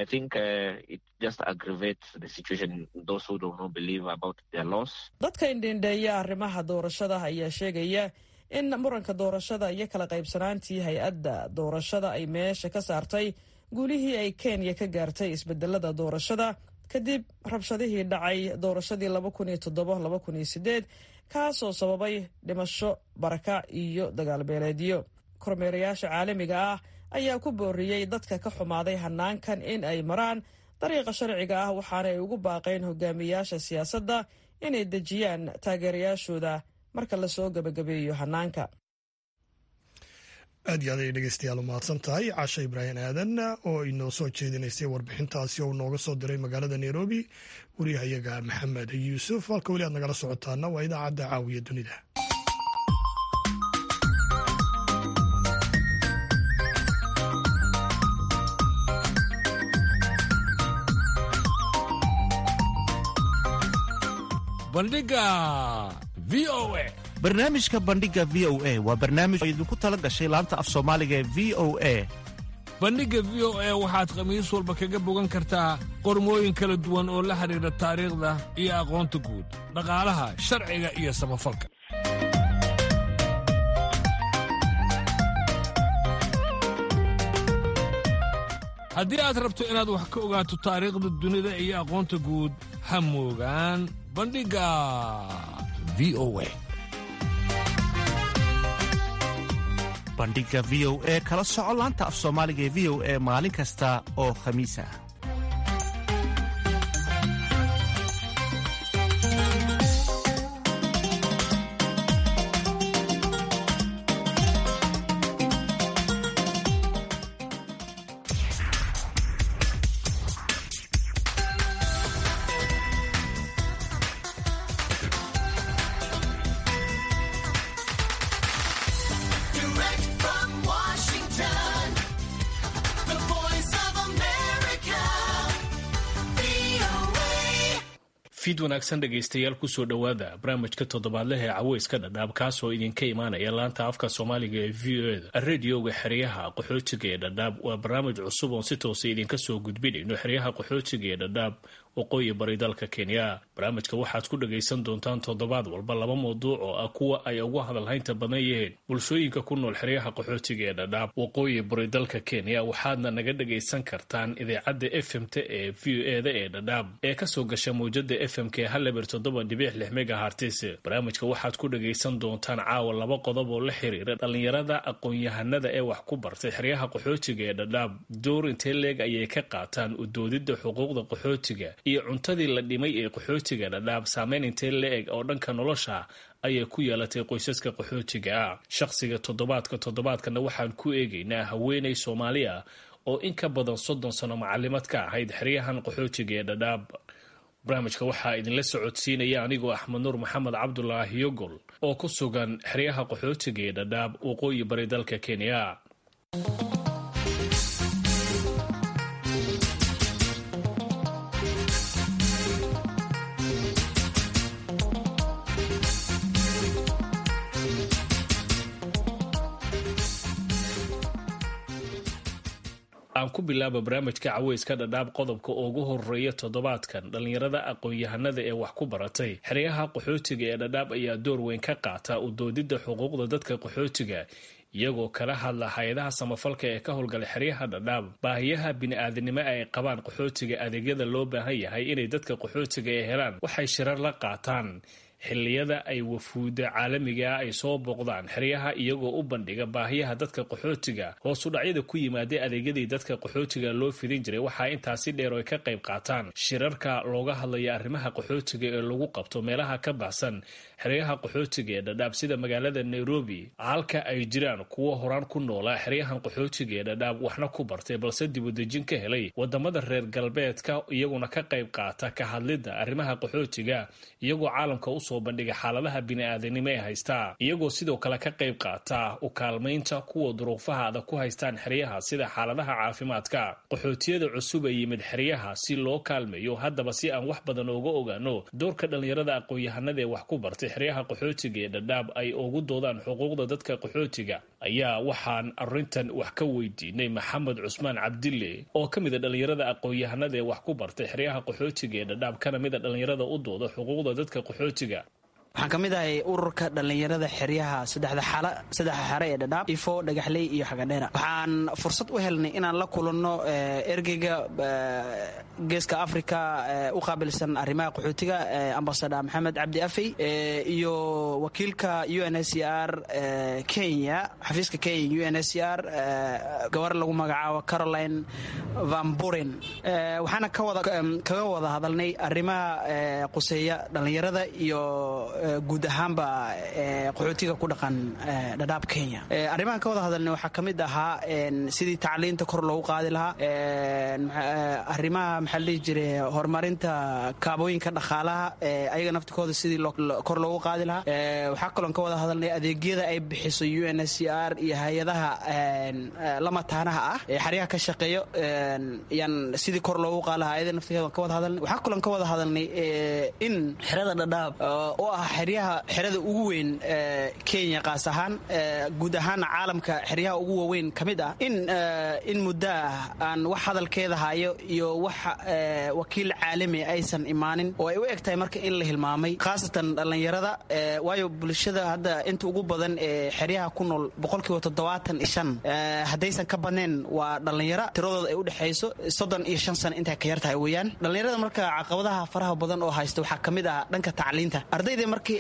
dadka indhendheeya arrimaha doorashada ayaa sheegaya in muranka doorashada iyo kala qaybsanaantii hay-adda doorashada ay meesha ka saartay guulihii ay kenya ka gaartay isbedelada doorashada kadib rabshadihii dhacay doorashadii laba kun iyo toddoba laba kun iyo sideed kaasoo sababay dhimasho barakac iyo dagaalbeeleedyo kormeerayaasha caalamiga ah ayaa ku booriyey dadka ka xumaaday hanaankan in ay maraan dariiqa sharciga ah waxaana ay ugu baaqeen hogaamiyaasha siyaasadda inay dejiyaan taageerayaashooda marka lasoo gebagabeeyo hanaanka aad iyo aad ay dhegeystayaal u mahadsan tahay casha ibraahim aadan oo inoo soo jeedinaysay warbixintaasi oo nooga soo diray magaalada nairobi wariyahayaga maxamed yuusuf halka weli aad nagala socotaana waa idaacadda caawiya dunida bandhiga v o a barnaamijka bandhiga v o a waa barnaamij oo idinku tala gashay laanta af soomaaliga ee v o a bandhigga v o a waxaad khamiis walba kaga bogan kartaa qormooyin kala duwan oo la xidhiidha taariikhda iyo aqoonta guud dhaqaalaha sharciga iyo samafalka haddii aad rabto inaad wax ka ogaato taariikhda dunida iyo aqoonta guud ha moogaan bandhigga v o a bandhiga v o e kala soco laanta af soomaaliga ee v o e maalin kasta oo khamiis ah fiid wanaagsan dhegaystayaal kusoo dhowaada barnaamijka toddobaadleh ee caweyska dhadhaab kaasoo idinka imaanaya laanta afka soomaaliga ee v o eda radioga xeryaha qaxootiga ee dhadhaab waa barnaamij cusub oon si toosa idinka soo gudbinayno xeryaha qaxootiga ee dhadhaab waqooyi bari dalka kenya barnaamijka waxaad ku dhagaysan doontaan toddobaad walba laba mawduuc oo ah kuwa ay ugu hadalhaynta badan yihiin bulshooyinka ku nool xeryaha qaxootiga ee dhadhaab waqooyi bari dalka kenya waxaadna naga dhagaysan kartaan idaacadda f m t ee v o eda ee dhadhaab ee kasoo gasha mawjada f m k haleber toddoba dhibic lix megahartis barnaamijka waxaad ku dhagaysan doontaan caawa laba qodob oo la xiriira dhallinyarada aqoon-yahanada ee wax ku bartay xeryaha qaxootiga ee dhadhaab door intee leeg ayay ka qaataan udoodidda xuquuqda qaxootiga iyo cuntadii la dhimay ee qaxootiga dhadhaab saameyn intee la-eg oo dhanka nolosha ayay ku yeelatay qoysaska qaxootiga ah shaqsiga toddobaadka toddobaadkana waxaan ku eegaynaa haweeney soomaali ah oo in ka badan soddon sano macalimad ka ahayd xeryahan qaxootiga ee dhadhaab barnaamijka waxaa idinla socodsiinaya anigoo axmed nuur maxamed cabdulaahi yogol oo ku sugan xeryaha qaxootiga ee dhadhaab waqooyi bari dalka kenya aan ku bilaaba barnaamijka caweyska dhadhaab qodobka ugu horeeya toddobaadkan dhallinyarada aqoon-yahanada ee wax ku baratay xeryaha qaxootiga ee dhadhaab ayaa door weyn ka qaata udoodidda xuquuqda dadka qaxootiga iyagoo kala hadla hay-adaha samafalka ee ka howlgala xeryaha dhadhaab baahiyaha bini-aadanimo ay qabaan qaxootiga adeegyada loo baahan yahay inay dadka qaxootiga ee helaan waxay shirar la qaataan xilliyada ay wafuuda caalamiga ah ay soo booqdaan xeryaha iyagoo u bandhiga baahiyaha dadka qaxootiga hoos udhacyada ku yimaada adeegyadii dadka qaxootiga loo fidin jiray waxaa intaasi dheer oo ay ka qayb qaataan shirarka looga hadlaya arrimaha qaxootiga ee lagu qabto meelaha ka baxsan xeryaha qaxootiga ee dhadhaab sida magaalada nairobi halka ay jiraan kuwo horaan ku noolaa xeryahan qaxootiga ee dhadhaab waxna ku bartay balse dibudejin ka helay wadamada reer galbeedka iyaguna ka qayb qaata ka hadlidda arrimaha qaxootiga iyagoo caalamka usoo bandhiga xaaladaha bini-aadanimo ee haystaa iyagoo sidoo kale ka qayb qaata u kaalmaynta kuwa duruufaha adag ku haystaan xeryaha sida xaaladaha caafimaadka qaxootiyada cusub ee yimid xeryaha si loo kaalmeeyo haddaba si aan wax badan ooga ogaano doorka dhallinyarada aqoon-yahanada ee wax ku bartay xeryaha qaxootiga ee dhadhaab ay ugu doodaan xuquuqda dadka qaxootiga ayaa waxaan arrintan wax ka weydiinay maxamed cusmaan cabdille oo ka mid a dhallinyarada aqoon-yahanada ee wax ku bartay xeryaha qaxootiga ee dhadhaab kana mid a dhallinyarada u dooda xuquuqda dadka qaxootiga waxaan ka mid ahay ururka dhallinyarada xeryaha saddexa xare ee dhadhaab ifo dhagaxley iyo xagadheera waxaan fursad u helnay inaan la kulanno ergeyga geeska africa u qaabilsan arrimaha qaxootiga ambasada maxamed cabdi afey iyo wakiilka u n s r kenya xafiiska kenya u n s r gabar lagu magacaabo caroline van buren waxaana kaga wada hadalnay arrimaha quseeya dhallinyarada iyo guud ahaanba qaxootiga ku dhaqan dhadhaab kenya arrimahan ka wada hadalna waxaa ka mid ahaa sidii tacliinta kor loogu qaadi lahaa arrimaha maxaa la dhihi jiray horumarinta kaabooyinka dhaqaalaha ayaga naftikooda sidii kor loogu qaadi lahaa waxaa kaloon ka wada hadalnay adeegyada ay bixiso u n s r iyo hay-adaha lamataanaha ah ee xaryaha ka shaqeeyo yaan sidii kor loogu qaadi lahaa ayada naftigeeda ka wada hadalnay waxaa kaloon ka wada hadalnay in xerada dhadhaab oo ah xeryaha xerada ugu weyn kenya qaas ahaan guud ahaana caalamka xeryaha ugu waaweyn ka mid ah in in muddo ah aan wax hadalkeeda hayo iyo wax wakiil caalami aysan imaanin oo ay u eg tahay marka in la hilmaamay khaasatan dhallinyarada waayo bulshada hadda inta ugu badan ee xeryaha ku nool boqolkiiba toddobaatan iyo shan haddaysan ka badnayn waa dhallinyaro tiradooda ay u dhexayso soddon iyo shan sano intay ka yar tahay weeyaan dhallinyarada marka caqabadaha faraha badan oo haysta waxaa ka mid ah dhanka tacliinta ardayda markii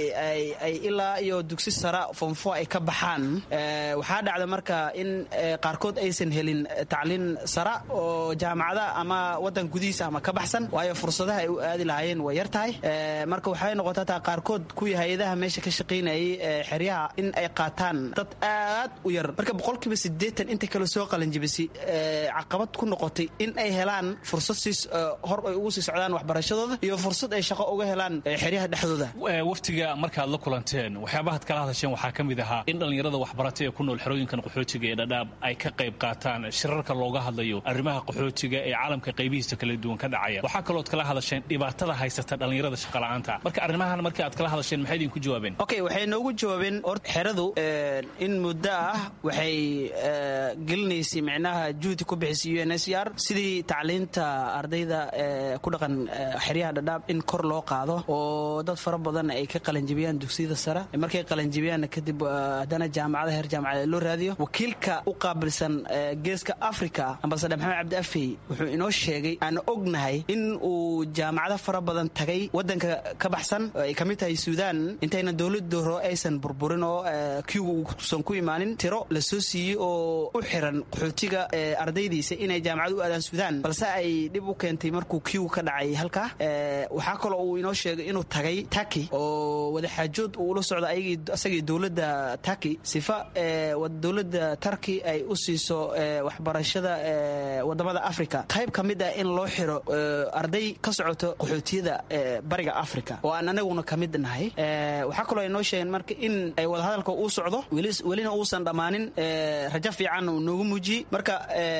ay ilaa iyo dugsi sara fonfo ay ka baxaan waxaa dhacda marka in qaarkood aysan helin tacliin sara oo jaamacada ama wadan gudihiisa ama ka baxsan waayo fursadaha ay u aadi lahaayeen way yar tahay marka waxay noqotaa taa qaarkood kuwii hay-adaha meesha ka shaqaynayay xeryaha in ay qaataan dad aad u yar marka boqolkiiba sideetan inta kale soo qalanjibisay caqabad ku noqotay in ay helaan fursad siis hor ay ugu sii socdaan waxbarashadooda iyo fursad ay shaqo uga helaan xeryaha dhexdooda waftiga markaad la kulanteen waxyaabahaad kala hadasheen waxaa ka mid ahaa in dhallinyarada waxbaratay ee ku nool xerooyinkan qaxootiga ee dhadhaab ay ka qayb qaataan shirarka looga hadlayo arrimaha qaxootiga ee caalamka qaybihiisa kala duwan ka dhacaya waxaa kalooad kala hadasheen dhibaatada haysata dhallinyarada shaqala'aanta marka arrimahan markii aad kala hadasheen maxay idinku jawaabeen okay waxay noogu jawaabeen or xeradu in muddo ah waxay gelinaysay micnaha juhdi ku bixisay u n s r sidii tacliinta ardayda ku dhaqan xeryaha dhadhaab in kor loo qaado oo dad fara badan ay ka qalanjibiyaan dugsiyada sare markay qalanjibiyaanna kadib haddana jaamacada heer jaamacada loo raadiyo wakiilka u qaabilsan geeska africa ambasadar maxamed cabdi afey wuxuu inoo sheegay aan ognahay in uu jaamacado fara badan tagay wadanka ka baxsan ay ka mid tahay suudaan intayna dowlada hore aysan burburin oo kiuga uusan ku imaanin tiro la soo siiyey oo u xiran qaxootiga ardaydiisa inay jaamacad u aadaan suudaan balse ay dhib u keentay markuu kiuga ka dhacay halkaa waxaa kaloo uu inoo sheegay inuu tagay taki oo wadaxaajood uu ula socdo isagii dowladda taki sifa dowladda tarki ay u siiso waxbarashada wadamada africa qayb ka mid ah in loo xiro arday ka socoto qaxootiyada bariga africa oo aan anaguna ka mid nahay waxaa kaloo ay noo sheegeen marka in ay wadahadalka uu socdo welina uusan dhammaanin rajo fiican uu noogu muujiyey marka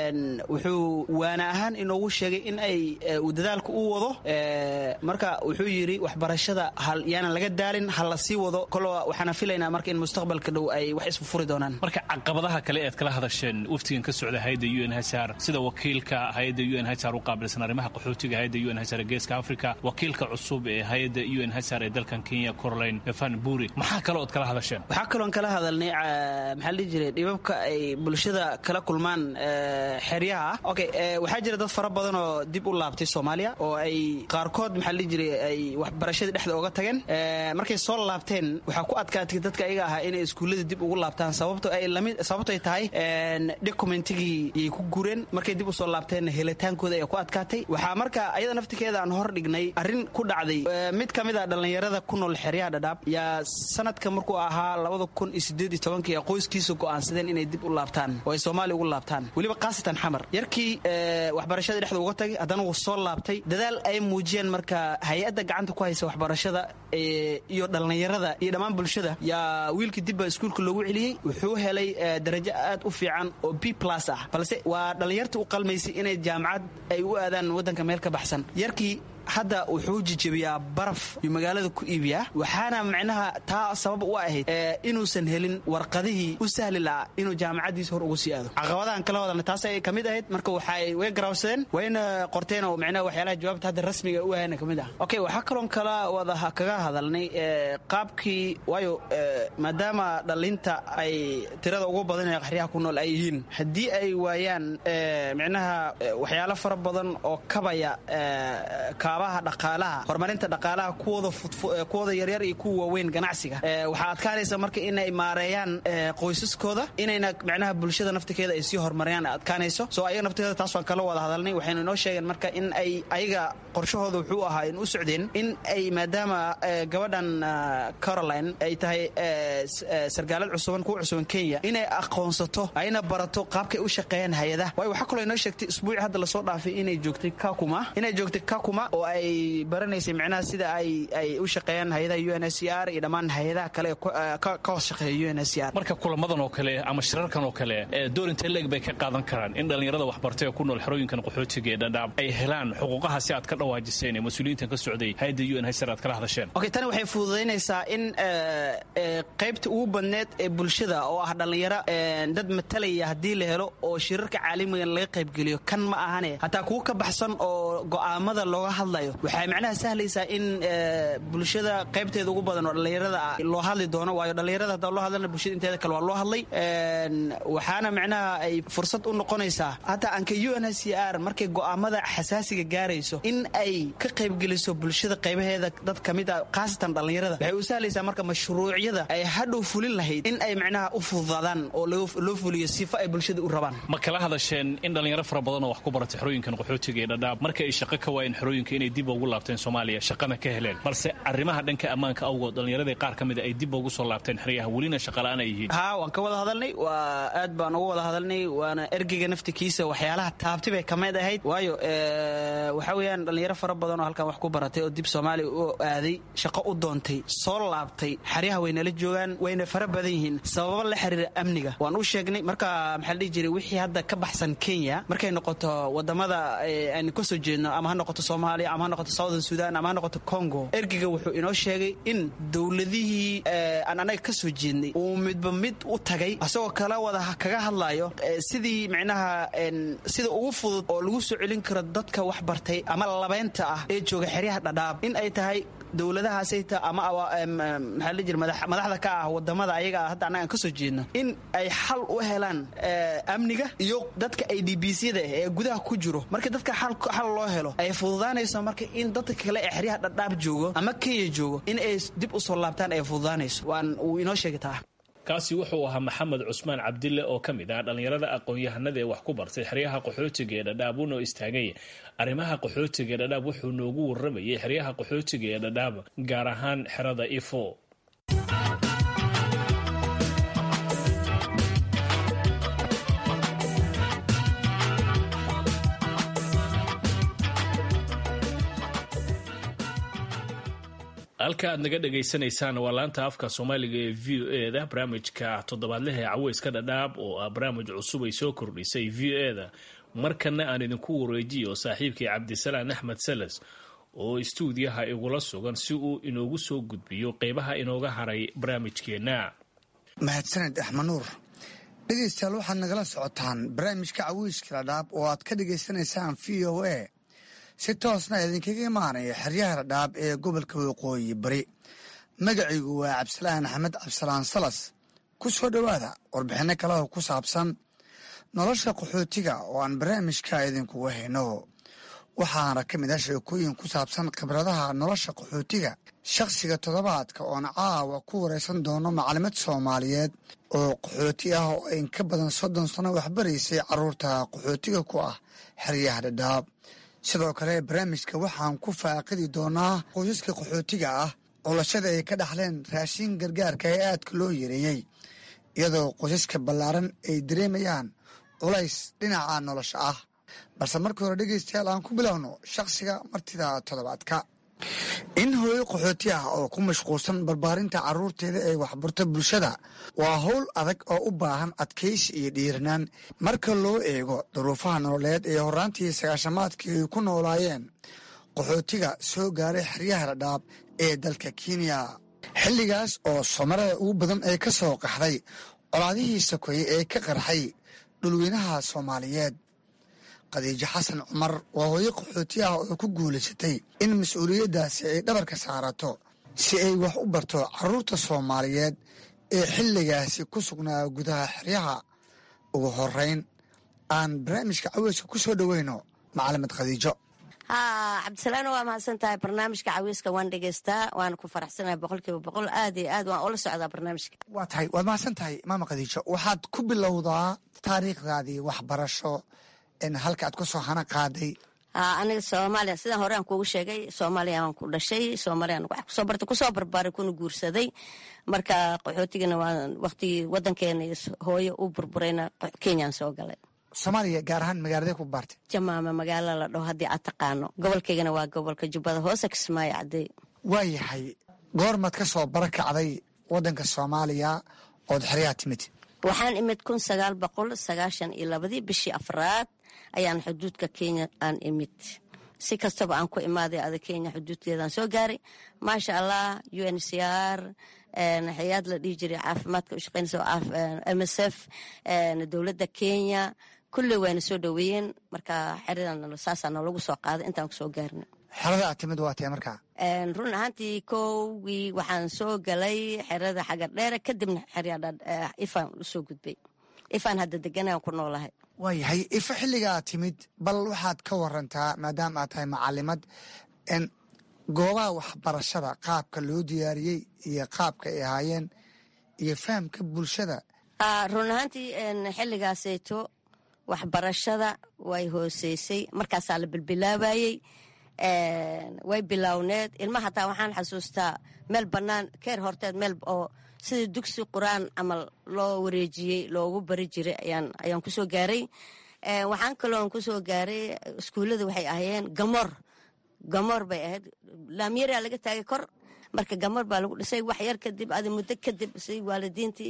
wuxuu waana ahaan inoogu sheegay in ay uu dadaalka u wado marka wuxuu yidhi waxbarashada yaanan laga daalin ha la sii wado kolo waxaana filaynaa marka in mustaqbalka dhow ay wax isfufuri doonaan marka caqabadaha kale ead kala hadasheen waftigan ka socda hayadda u n hsr sida wakiilka hayadda u n hsr u qaabilsan arrimaha qaxootiga hayadda u n hsr ee geeska africa wakiilka cusub ee hayadda u n hsr ee dalkan kenya corolaine van buri maxaa kale ood kala hadasheen waxaa kaloon kala hadalnay maxaa la dhihi jiray dhibabka ay bulshada kala kulmaan xeryaha okay waxaa jira dad fara badan oo dib u laabtay soomaaliya oo ay qaarkood maxaa la dhihi jiray ay waxbarashadii dhexda oga tageen markay soo laabteen waxaa ku adkaatay dadka ayaga ahaa inay iskuullada dib ugu laabtaan sababto ay lamid sababto ay tahay documentigii yay ku gureen markay dib usoo laabteen helitaankooda ay ku adkaatay waxaa marka ayada naftikeeda aan hor dhignay arrin ku dhacday mid ka mid a dhallinyarada ku nool xeryaha dhadhaab yaa sanadka markuu ahaa labada kun iyo sideed iyo tobankii qoyskiisa go'aansadeen inay dib u laabtaan oo ay soomaaliya ugu laabtaan weliba khaasatan xamar yarkii waxbarashada dhexda uga tagay haddana wuu soo laabtay dadaal ay muujiyeen marka hay-adda gacanta ku haysa waxbarashada iyo dhallinyarada iyo dhammaan bulshada yaa wiilkii dibba iskuulka loogu celiyey wuxuu helay darajo aad u fiican oo b plus ah balse waa dhallinyarta u qalmaysay inay jaamacad ay u aadaan waddanka meel ka baxsan yarkii hadda wuxuu jijabiyaa baraf iyo magaalada ku iibiyaa waxaana macnaha taa sabab u ahayd inuusan helin warqadihii u sahli lahaa inuu jaamacaddiisa hor ugu sii aado caqabadahan kala wadalna taas ay ka mid ahayd marka waxay way garaawsadeen wayna qorteen oo macnaha waxyaalaha jawaabta hadda rasmiga u ahayna ka mid ah okay waxaa kaloon kala wada kaga hadalnay qaabkii waayo maadaama dhalinta ay tirada ugu badan ee qaxriyaha ku nool ay yihiin haddii ay waayaan macnaha waxyaalo fara badan oo kabaya kaabaha dhaqaalaha horumarinta dhaqaalaha kuwooda yaryar iyo kuwa waaweyn ganacsiga waxaa adkaanaysa marka inay maareeyaan qoysaskooda inayna macnaha bulshada naftikeeda ay sii horumariyaan adkaanayso soo ayaga nafteeda taas waan kala wada hadalnay waxaynu inoo sheegeen marka in ay ayaga qorshahooda wuxuu ahaa in u socdeen in ay maadaama gabadhan caroline ay tahay sargaalad cusuban kuwa cusuban kenya inay aqoonsato ayna barato qaabkay u shaqeeyaan hay-adaha waayo waxaa kaloo inoo sheegtay isbuuci hadda lasoo dhaafay inay joogtay kakuma inay joogtay kakuma oo ay baranaysay micnaha sida ay ay u shaqeeyaan hay-adaha u n s c r iyo dhammaan hay-adaha kale ka hoos shaqeeya u n s c r marka kulamadan oo kale ama shirarkan oo kale door intee leeg bay ka qaadan karaan in dhallinyarada waxbartay ee ku nool xerooyinkan qaxootiga ee dhadhaab ay helaan xuquuqaha si aad ka dhawaajiseen ee mas-uuliyiintan ka socday hay-adda u n hsr aad kala hadasheen okay tani waxay fududaynaysaa in qaybta ugu badneed ee bulshada oo ah dhallinyaro dad matalaya haddii la helo oo shirarka caalamigan laga qaybgeliyo kan ma ahane hataa kuwa ka baxsan oo go'aamada looga hadla hadlayo waxay macnaha sahlaysaa in bulshada qaybteeda ugu badan oo dhallinyarada loo hadli doono waayo dhallinyarada haddaan loo hadlana bulshada inteeda kale waa loo hadlay waxaana macnaha ay fursad u noqonaysaa hataa anka u n h c r markay go'aamada xasaasiga gaarayso in ay ka qaybgeliso bulshada qaybaheeda dad ka mid a khaasatan dhallinyarada waxay u sahlaysaa marka mashruucyada ay hadhow fulin lahayd in ay macnaha u fududaadaan oo loo fuliyo sifo ay bulshada u rabaan ma kala hadasheen in dhallinyaro fara badan oo wax ku baratay xerooyinkan qaxootiga ee dhadhaab marka ay shaqo ka waayeen xerooyinka inay dib ugu laabteen soomaaliya shaqana ka heleen balse arrimaha dhanka ammaanka awgood dhallinyaradii qaar ka mida ay dib ugu soo laabteen xeryaha welina shaqala'aan ay yihiin haa waan ka wada hadalnay waa aad baan uga wada hadalnay waana ergeyga naftikiisa waxyaalaha taabti bay ka mid ahayd waayo waxa weeyaan dhallinyaro fara badan oo halkan wax ku baratay oo dib soomaaliya u aaday shaqo u doontay soo laabtay xeryaha waynala joogaan wayna fara badan yihiin sababo la xiriira amniga waan u sheegnay marka maxaa la dhihi jiray wixii hadda ka baxsan kenya markay noqoto wadamada aynu ka soo jeedno ama ha noqoto soomaaliya ama ha noqoto southern sudan ama ha noqoto congo ergeyga wuxuu inoo sheegay in dowladihii aan anaga ka soo jeednay uu midba mid u tagay asagoo kala wada kaga hadlayo sidii micnaha sida ugu fudud oo lagu soo celin karo dadka wax bartay ama labeynta ah ee jooga xeryaha dhadhaab in ay tahay dowladahaasayta ama maxaa la jira madaxda ka ah wadamada ayaga ah hadda annaga aan ka soo jeedno in ay xal u helaan amniga iyo dadka ay d b c da ee gudaha ku jiro marka dadka xal loo helo ay fududaanayso marka in dadka kale ee xeryaha dhadhaab joogo ama kenya joogo in ay dib u soo laabtaan ay fududaanayso waan uu inoo sheegi taa kaasi wuxuu ahaa maxamed cusmaan cabdille oo ka mid ah dhallinyarada aqoon-yahanada ee wax ku bartay xeryaha qaxootiga ee dhadhaab uunoo istaagay arrimaha qaxootiga ee dhadhaab wuxuu noogu warramayay xeryaha qaxootiga ee dhadhaab gaar ahaan xerada ifo halka aad naga dhagaysanaysaan waa laanta afka soomaaliga ee v o e da barnaamijka toddobaadlaha ee caweyska dhadhaab oo ah barnaamij cusub ay soo kordhisay v o e da markana aan idinku wareejiyo saaxiibkii cabdisalaan axmed salas oo istuudiyaha igula sugan si uu inoogu soo gudbiyo qeybaha inooga haray barnaamijkeenna mahadsaned axmed nuur dhegaystayaal waxaad nagala socotaan barnaamijka caweyska dhadhaab oo aad ka dhagaysanaysaan v o a si toosna idinkaga imaanaya xeryaha dhadhaab ee gobolka waqooyi bari magacaygu waa cabdisalaan axmed cabdisalaan salas ku soo dhowaada warbixinno kaleho ku saabsan nolosha qaxootiga oo aan barnaamijka idinkugu hayno waxaana ka mid ah sheekooyin ku saabsan khibradaha nolosha qaxootiga shakhsiga toddobaadka oon caawa ku waraysan doono macalimad soomaaliyeed oo qaxooti ah oo in ka badan soddon sano waxbaraysay carruurta qaxootiga ku ah xeryaha dhadhaab sidoo kale barnaamijka waxaan ku faaqidi doonaa qoysaska qaxootiga ah colashada ay ka dhaxleen raashin gargaarka ee aadka loo yareeyey iyadoo qoysaska ballaaran ay dareemayaan culays dhinaca nolosha ah balse markii hore dhegaystayaal aan ku bilowno shakhsiga martida toddobaadka in hooyo qaxooti ah oo ku mashquulsan barbaarinta carruurteeda ee waxbarto bulshada waa howl adag oo u baahan adkaysi iyo dhiiranaan marka loo eego duruufaha nololeed ee horraantii sagaashamaadkii ay ku noolaayeen qaxootiga soo gaaray xeryaha dhadhaab ee dalka kenya xilligaas oo somarada ugu badan ee ka soo qaxday colaadihii sokoye ee ka qarxay dhulweynaha soomaaliyeed khadiijo xasan cumar waa hooyo qaxooti ah oo ku guulaysatay in mas-uuliyaddaasi ay dhabarka saarato si ay wax u barto carruurta soomaaliyeed ee xilligaasi ku sugnaa gudaha xeryaha ugu horeyn aan barnaamijka caweyska ku soo dhoweyno macalimad khadiijo haa cabdisalaan waa mahadsan tahay barnaamijka caweyska waan dhegeystaa waana ku faraxsanahay boqolkiiba boqol aad iyo aad waan ula socdaa barnaamijka waa tahay waad mahadsan tahay maama khadiijo waxaad ku bilowdaa taariikhdaadii waxbarasho halka aad ku soo hana qaaday aniga soomaaliya sidaan hore aan kuugu sheegay soomaaliya aan ku dhashay soomaaliya wax kusoo bartay kusoo barbaaray kuna guursaday marka qaxootigana waa waqtigii wadankeena hooyo u burburayna kenyaan soo galay soomaaliya gaar ahaan magaalada ku baartay jamaama magaalo la dhaho haddii aad taqaano gobolkaygana waa gobolka jubbada hoose kismaayo cadey waayahay goormaad ka soo barakacday wadanka soomaaliya ood xeryaha timid waxaan imid kun sagaal boqol sagaashan iyo labadii bishii afraad ayaan xuduudka kenya aan imid si kastaba aan ku imaaday ada kenya xuduudkeedaan soo gaaray maasha allah u n c r hay-ad la dhihi jiray caafimaadka u shaqeynaysa m s f dowladda kenya kulley wayna soo dhoweeyeen marka xeridan saasaa noolagu soo qaaday intaan kusoo gaarna xerada aad timid waa tee markaa run ahaantii kowgii waxaan soo galay xerada xagar dheere kadibna ifaan usoo gudbay ifaan hadda deganaan ku noolahay waayahay ifa xilliga aad timid bal waxaad ka warantaa maadaama aad tahay macalimad goobaha waxbarashada qaabka loo diyaariyey iyo qaabka ay ahaayeen iyo fahamka bulshada run ahaantii xilligaasayto waxbarashada way hooseysay markaasaa la bilbilaabayey way bilowneed ilma hataa waxaan xasuustaa meel bannaan keer horteed meel oo sidii dugsi qur-aan camal loo wareejiyey loogu bari jiray ayaan kusoo gaaray waxaan kaloon kusoo gaaray iskuullada waxay ahayeen gamoor gamoor bay ahayd laamyaraa laga taagay kor marka gamoor baa lagu dhisay wax yar kadib adi muddo kadib si waalidiintii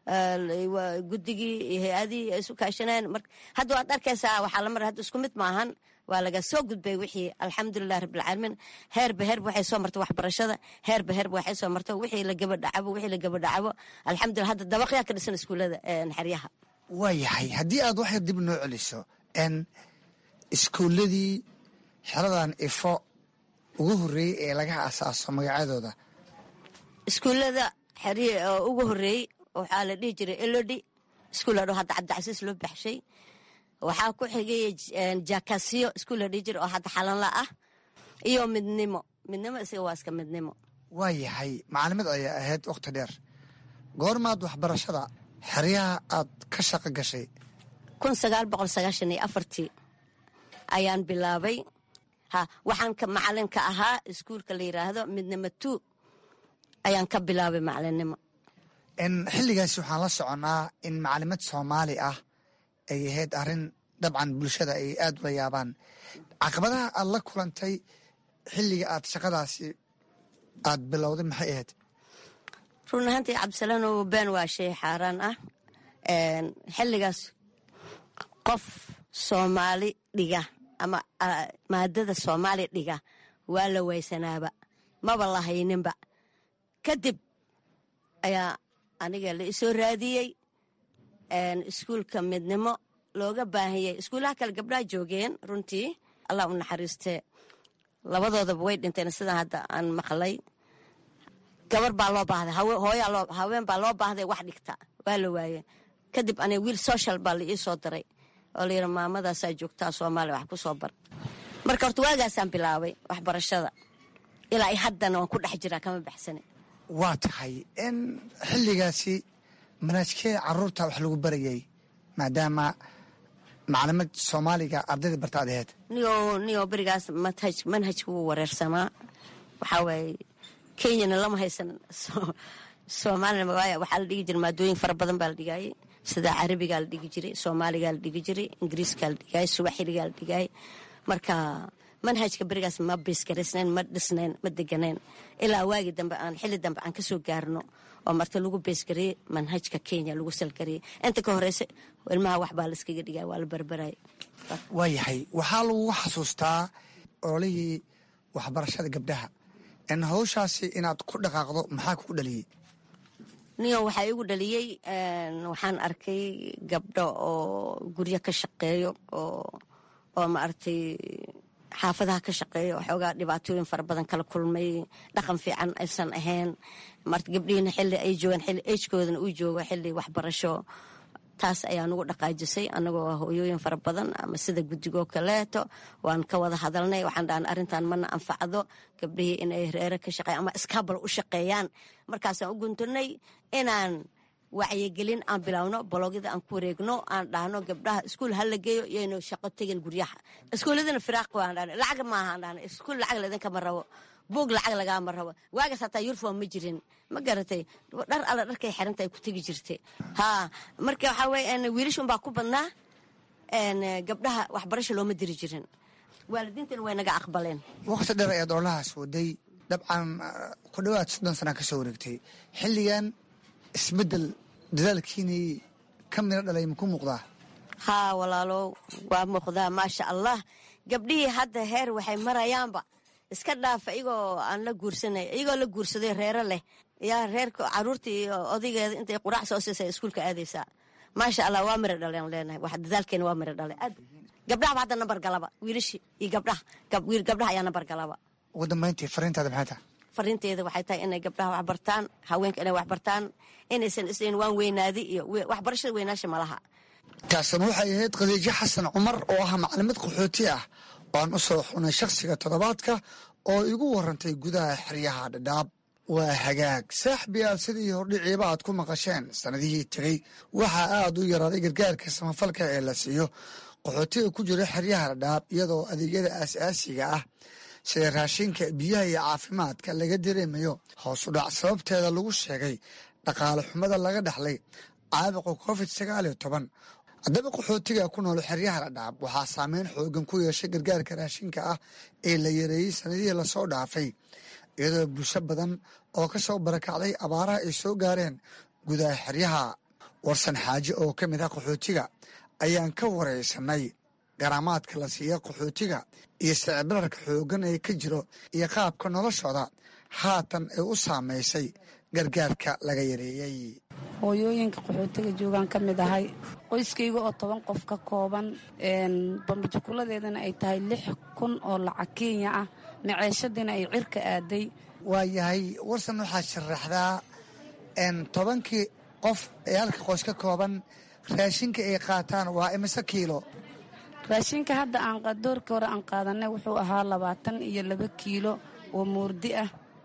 guddigii iyo hay-adihii ay isu kaashaneen hadda waad arkaysaa waxaa lamar hadda isku mid maahan waa laga soo gudbay wixii alxamdulilah rabbilcaalamiin heerba heerba waxay soo martay waxbarashada heerba heerba waxay soo martay wixii la gabadhacabo wixii la gabadhacabo alxamdulilah hadda dabaqyaa ka dhisan iskuullada xeryaha waayahay haddii aad waxyar dib noo celiso n iskuulladii xeradan ifo ugu horreeyey ee laga asaaso magacyadooda iskuullada xeryi oo ugu horreeyey waxaa la dhihi jiray elodi iskuul ladho hadda cabdicasiis loo baxshay waxaa ku xigay jakasiyo iskuul la dhihi jiray oo hadda xalanla ah iyo midnimo midnimo isaga waa iska midnimo waayahay macalimad ayaa ahayd wakhti dheer goormaad waxbarashada xeryaha aad ka shaqo gashay kun sagaal boqol sagaashan iyo afartii ayaan bilaabay ha waxaan ka macalinka ahaa iskuulka la yidhaahdo midnimo two ayaan ka bilaabay macalinimo xilligaasi waxaan la soconnaa in macalimad soomaali ah ay ahayd arrin dabcan bulshada ay aad ula yaabaan caqabadaha aad la kulantay xilliga aad shaqadaasi aad bilowday maxay ahayd run ahaantii cabdisalaanow been waa shay xaaraan ah xilligaas qof soomaali dhiga ama maadada soomaali dhiga waa la waysanaaba maba la hayninba kadib ayaa aniga la isoo raadiyey iskuulka midnimo looga baahiyey iskuullaha kale gabdhaha joogeen runtii allah u naxariistee labadoodaba way dhinteen sidaan hadda aan maqlay gabar baa loo baahday haween baa loo baahday wax dhigta waa la waaye kadib aniga wiil social baa la ii soo diray oo layidhi maamadaasaa joogtaa soomaaliya wax ku soo bar marka horta waagaasaan bilaabay waxbarashada ilaa haddana waan ku dhex jiraa kama baxsane waa tahay in xilligaasi manaajkee caruurta wax lagu barayay maadaama macalimad soomaaliga ardayda barta ad aheyd niyo niyo berigaas manhaj manhajka wuu wareersamaa waxaa waaye kenyana lama haysan soomaalina waaya waxaa la dhigi jiray maadooyin fara badan baa la dhigayay sida carabigaa la dhigi jiray soomaaligaa la dhigi jiray ingiriiskaa la dhigayay subaxiligaa la dhigayay marka manhajka berigaas ma biiskaraysnayn ma dhisnayn ma deganayn ilaa waagi dambe aan xilli dambe aan kasoo gaarno oo marta lagu beesgariyey manhajka kenya lagu salgariyey inta ka horeysa ilmaha waxbaa la iskaga dhigay waa la barbarayay waayahay waxaa lagugu xasuustaa ololihii waxbarashada gabdhaha in hawshaasi inaad ku dhaqaaqdo maxaa kugu dhaliyey niyo waxaa igu dhaliyey waxaan arkay gabdho oo guryo ka shaqeeyo oo oo maaragtay xaafadaha ka shaqeeya waxoogaa dhibaatooyin fara badan kala kulmay dhaqan fiican aysan ahayn marta gabdhihiina xilli ay joogaan xilli ejkoodana uu joogo xilli waxbarasho taas ayaa nugu dhaqaajisay annagoo hooyooyin fara badan ama sida guddigoo kaleeto waan ka wada hadalnay waxaan dhahan arrintan mana anfacdo gabdhihii inay reere ka shaqeyan ama iskaabal u shaqeeyaan markaasaan u guntunay inaan wacyigelin aan bilaawno bologyada aan ku wareegno aan dhahno gabdhaha iskuul hala geeyo yaynu shaqo tegin guryaha iskuuladana firaaq waan dhahna lacag maaha aan dhahna iskuul lacag laidinkama rabo buug lacag lagaama rabo waagaas hataa yurfom ma jirin ma garatay dhar alla dharkay xiranta ay ku tegi jirtay ha marka waxaa weye wiilashun baa ku badnaa gabdhaha waxbarasho looma diri jirin waalidiintana way naga aqbaleen waqti dheer ayaad ololahaas waday dabcan ku dhowaad soddon sana ka soo wareegtay xilligan isbeddel dadaalkiinii ka miro dhalay maku muuqdaa haa walaalow waa muuqdaa maasha allah gabdhihii hadda heer waxay marayaanba iska dhaafa iyagoo aan la guursanay iyagoo la guursaday reero leh yaa reerka caruurtii iyo odaygeeda intay quraac soo siisay iskuulka aadaysaa maasha allah waa miro dhaleen leenahay wax dadaalkeena waa miro dhale aad gabdhahaba hadda nambar galaba wiilashi iyo gabdhaha gabdhaha ayaa nambar galaba ugu dambayntii fariintaada maxay tahay fariinteeda waxay tahay inay gabdhaha wax bartaan haweenka inay wax bartaan inaysan isleyn waan weynaadi iyo waxbarashada weynaasha malaha taasna waxay ahayd khadiijo xasan cumar oo ah maclimad qaxooti ah oo aan u soo xunay shakhsiga toddobaadka oo igu warantay gudaha xeryaha dhadhaab waa hagaag saaxbiyaal sidii hordhiciiba aad ku maqasheen sannadihii tegey waxaa aad u yaraaday gargaarka samafalka ee la siiyo qaxootiga ku jira xeryaha dhadhaab iyadoo adeegyada aasaasiga ah sida raashinka biyaha iyo caafimaadka laga dareemayo hoos u dhac sababteeda lagu sheegay dhaqaale xumada laga dhaxlay caabuqa covid sagaal iyo toban haddaba qaxootiga ku nool xeryaha dhadhaab waxaa saameyn xoogan ku yeeshay gargaarka raashinka ah ee la yareeyey sanadihii lasoo dhaafay iyadoo bulsho badan oo ka soo barakacday abaaraha ay soo gaareen gudaha xeryaha warsan xaaje oo ka mid ah qaxootiga ayaan ka waraysanay garaamaadka la siiya qaxootiga iyo sicibirarka xoogan ee ka jiro iyo qaabka noloshooda haatan ay u saamaysay gargaarka laga yareeyey hooyooyinka qaxootiga joogaan ka mid ahay qoyskayga oo toban qof ka kooban bambajukuladeedana ay tahay lix kun oo lacag kenya ah maceeshadiina ay cirka aaday waayahay warsan waxaad sharaxdaa tobankii qof ee halka qoys ka kooban raashinka ay qaataan waa imise kiilo raashinka hadda aan doorkii hore aan qaadanay wuxuu ahaa labaatan iyo laba kiilo oo moordi ah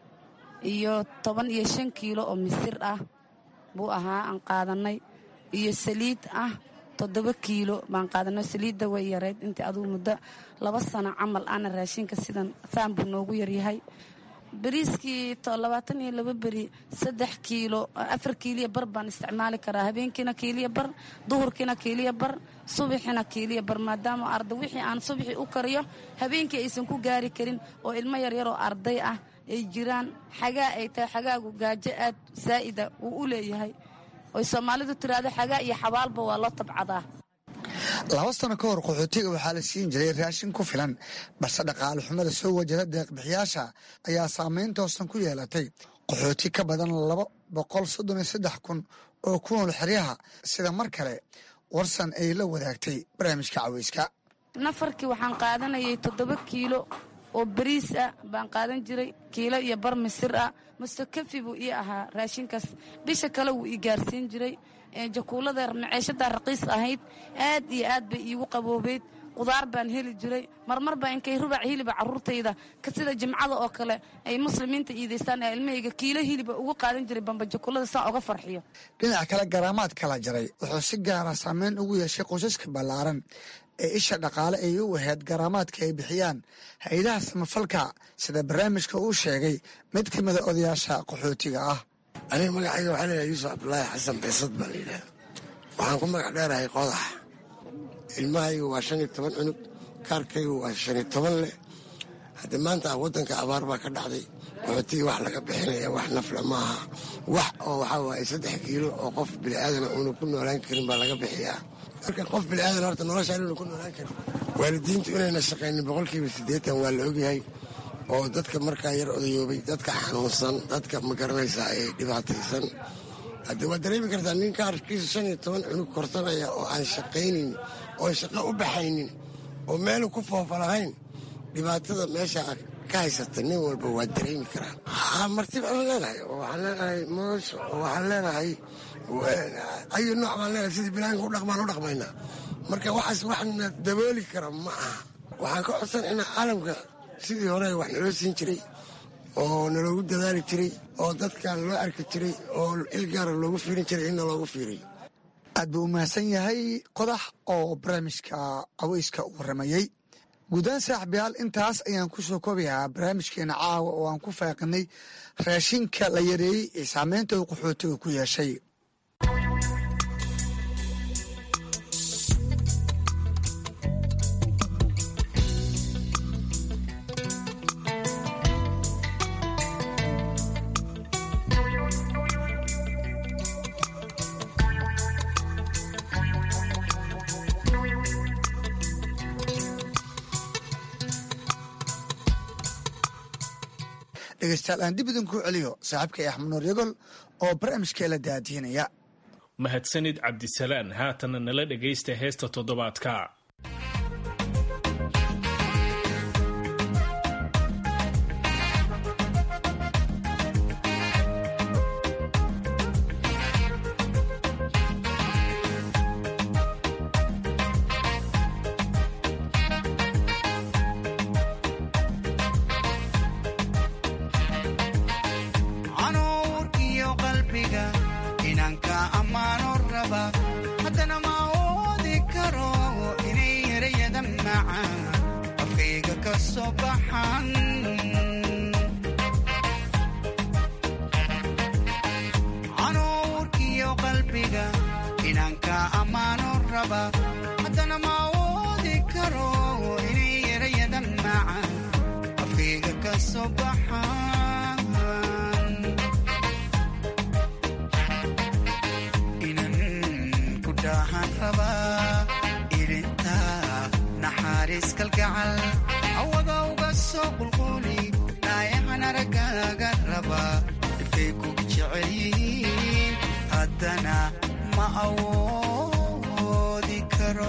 iyo toban iyo shan kiilo oo misir ah buu ahaa aan qaadanay iyo saliid ah toddoba kiilo baan qaadanay saliidda way yareyd intii adugu muddo laba sano camal ana raashinka sidan saan buu noogu yaryahay beriiskii labaatan iyo laba beri saddex kiilo afar kiiliya bar baan isticmaali karaa habeenkiina kiiliya bar duhurkiina kiiliya bar subaxina kiiliya bar maadaama arday wixii aan subaxii u kariyo habeenkii aysan ku gaari karin oo ilmo yaryaroo arday ah ay jiraan xagaa ay tahay xagaagu gaajo aad saa'ida uu u leeyahay oy soomaalidu tiraahdo xagaa iyo xabaalba waa loo tabcadaa laba sano ka hor qaxootiga waxaa la siin jiray raashin ku filan balse dhaqaale xumada soo wajada deeqbixiyaasha ayaa saameyn toosan ku yeelatay qaxooti ka badan laba boqol soddon iyo saddex kun oo ku nool xeryaha sida mar kale warsan ay la wadaagtay barnaamijka caweyska nafarkii waxaan qaadanayay toddoba kiilo oo bariis ah baan qaadan jiray kiilo iyo bar misir ah mustokafi buu ii ahaa raashinkaas bisha kale wuu ii gaarsiin jiray jakuulada maceeshadaa raqiis ahayd aad iyo aad bay iigu qaboobeyd qudaar baan heli jiray marmar baa inkay rubac hiliba caruurtayda sida jimcada oo kale ay muslimiinta iidaystaan ee ilmahayga kiilo hiliba ugu qaadan jiray bambajakuulada saa oga farxiyo dhinaca kale garaamaad kala jaray wuxuu si gaara saameyn ugu yeeshay qoysaska ballaaran ee isha dhaqaale ay u ahayd garaamaadka ay bixiyaan hay-adaha samafalka sida barnaamijka uu sheegay mid ka mida odayaasha qaxootiga ah aniga magacayga waxaa leeyahay yuusuf cabdulaahi xasan beesad baa la yidhaha waxaan ku magac dheerahay qodax ilmahaygu waa shan iyo toban cunug kaarkaygu waa shan iyo toban leh haddii maanta waddanka abaar baa ka dhacday qaxootiga wax laga bixinaya wax nafle maaha wax oo waxaa waaye saddex kiilo oo qof bini'aadana uuna ku noolaan karin baa laga bixiyaa marka qof bini'aadan horta noloshaan uuna ku noolaan karin waalidiintu inayna shaqaynin boqolkiiba siddeetan waa la ogyahay oo dadka markaa yar odayoobay dadka xanuunsan dadka ma garanaysaa ee dhibaataysan haddii waad dareemi kartaa nin kaarkiisa shan iyo toban cunug korsanaya oo aan shaqaynin oo shaqo u baxaynin oo meelu ku foofa lahayn dhibaatada meesha ka haysata nin walba waa dareemi karaa haa marti baan leenahay oo waxaan leenahay moos oo waxaan leenahay ayu nooc baan leenahay sidii bilaanka u dhaqmaan u dhaqmaynaa marka waxaas waxna dabooli kara ma aha waxaan ka codsanaynaa caalamka sidii hore wax naloo siin jiray oo naloogu dadaali jiray oo dadkan loo arki jiray oo ilgaara loogu fiirin jiray inna loogu fiiriy aad buu u mahadsan yahay qodax oo barnaamijka caweyska u waramayey guudaan saaxibayaal intaas ayaan ku soo koobayaa barnaamijkeena caawa oo aan ku faaqinay raashinka la yareeyey ee saameynta uu qaxootiga ku yeeshay dhegeystayaal aan dib idinku celiyo saaxiibkay axmed nuur yagol oo barnaamijkeela daadiinaya mahadsanid cabdisalaan haatana nala dhegaysta heesta toddobaadka soo baxan canuurkiyo qalbiga inanka ammaano raba haddana ma awoodi karo inay erayadan macaan afkayga ka soo baxan inan ku dhaahan raba ilinta naxariis kalgacal awada uga soo qulquli dhaayahan aragaaga raba dhibkay ku jecel yihiin haddana ma awoodi karo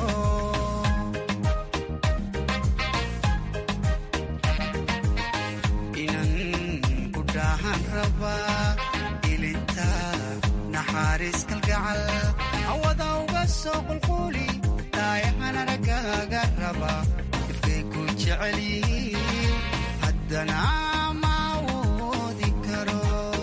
inan ku dhaahan raba ilinta naxariis kalgacal awada uga soo qulquli dhaayahan aragaaga raba dhibkay ku jecel yihiin haddana ma awoodi karo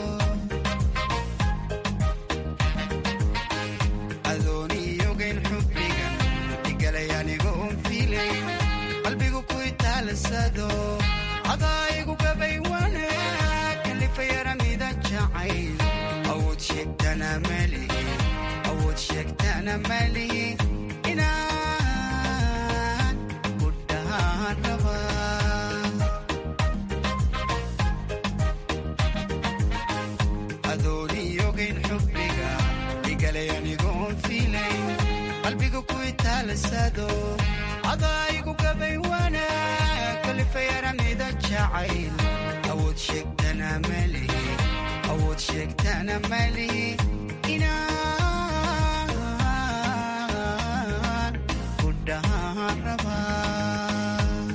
adooniyogayn xubbigan igalay anigoon fiilayn qalbigu ku itaalsado adaayigu gabay wanaag kalifayarmida jacayl awood sheegtana malihi awood sheegtana malihi inaan ku dhahaan rabaa adooniyogayn xubbiga igalay anigoon fiilayn qalbiga ku itaalsado adaayigu gabay wanaag kalifayarmida jacayl awood sheegtana malihi awood sheegtana malihi inaan ku dhahaan rabaa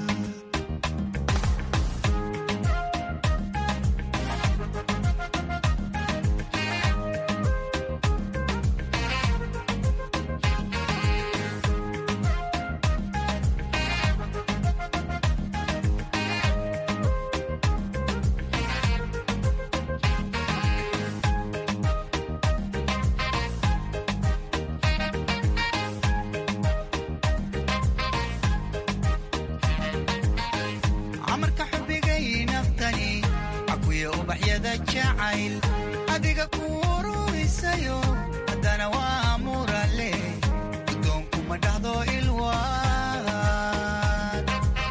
camarka xubigay naftani cakuya ubaxyada jacayl adiga ku ururisayo haddana waa murale gudoonkuma dhahdo ilwaan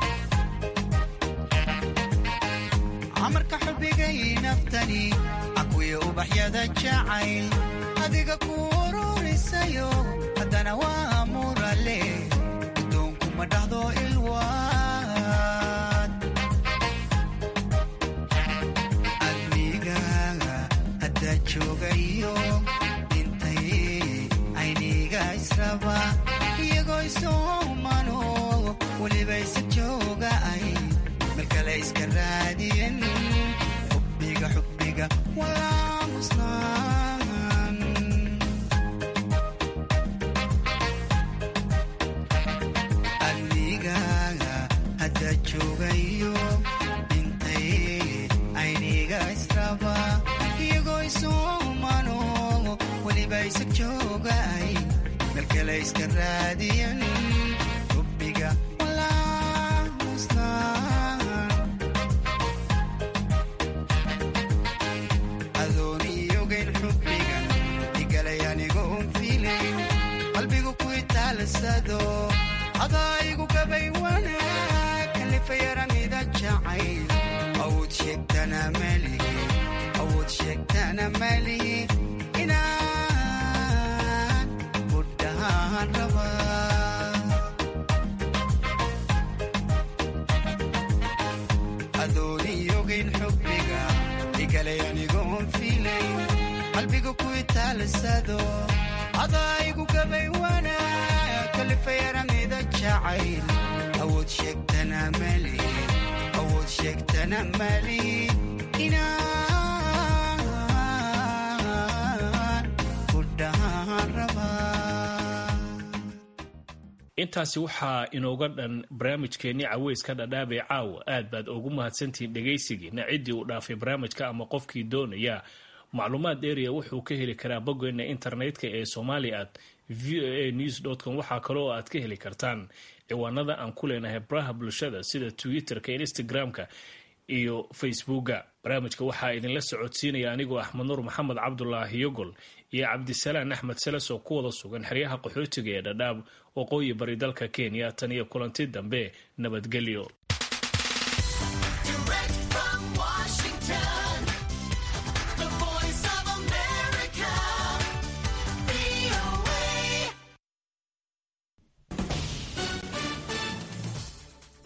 camarka xubigay naftani cakuya ubaxyada jacayl adiga ku ururisayo haddana waa murale gudoonkuma dhahdo ilwaan adnigaaga haddaa joogayo intay ayniga israba iyagoo isoomano weliba isa jooga ay malkale iska raadiyen xubbiga xubbiga walaa musnaan adnigaaga haddaa joogayo intay ayniga israba iyagoo isoomano weliba isa jooga ay malkale iska raadiyen xubbiga walaa musnaan adooniyogayn xubbigan igalay anigoon fiilayn qalbigu ku itaalsado adaayigu gabay wanaag kalifayarmida jacayl awood sheegtana malihi awood sheegtana malihi inaan ku dhahaan rabaa adooniyogayn xubbiga igalay anigoon fiilayn qalbiga ku itaalsado adaayigu gabay wanaag kalifayarmida jacayl awood sheegtana malihi awood sheegtana malihi inaan ku dhahaan rabaa intaasi waxaa inooga dhan barnaamijkeenni caweyska dhadhaabee caawa aad baad ugu mahadsantihiin dhegaysigiina ciddii uu dhaafay barnaamijka ama qofkii doonaya macluumaad dheeriya wuxuu ka heli karaa boggeena internetka ee somali at v o a news com waxaa kale oo aad ka heli kartaan ciwaanada aan ku leenahay baraha bulshada sida twitter-ka instagram-ka iyo facebooka barnaamijka waxaa idinla socodsiinaya anigoo axmed nuur maxamed cabdulaahi yogol iyo cabdisalaan axmed seles oo ku wada sugan xeryaha qaxootiga ee dhadhaab waqooyi bari dalka kenya tan iyo kulanti dambe nabadgelyo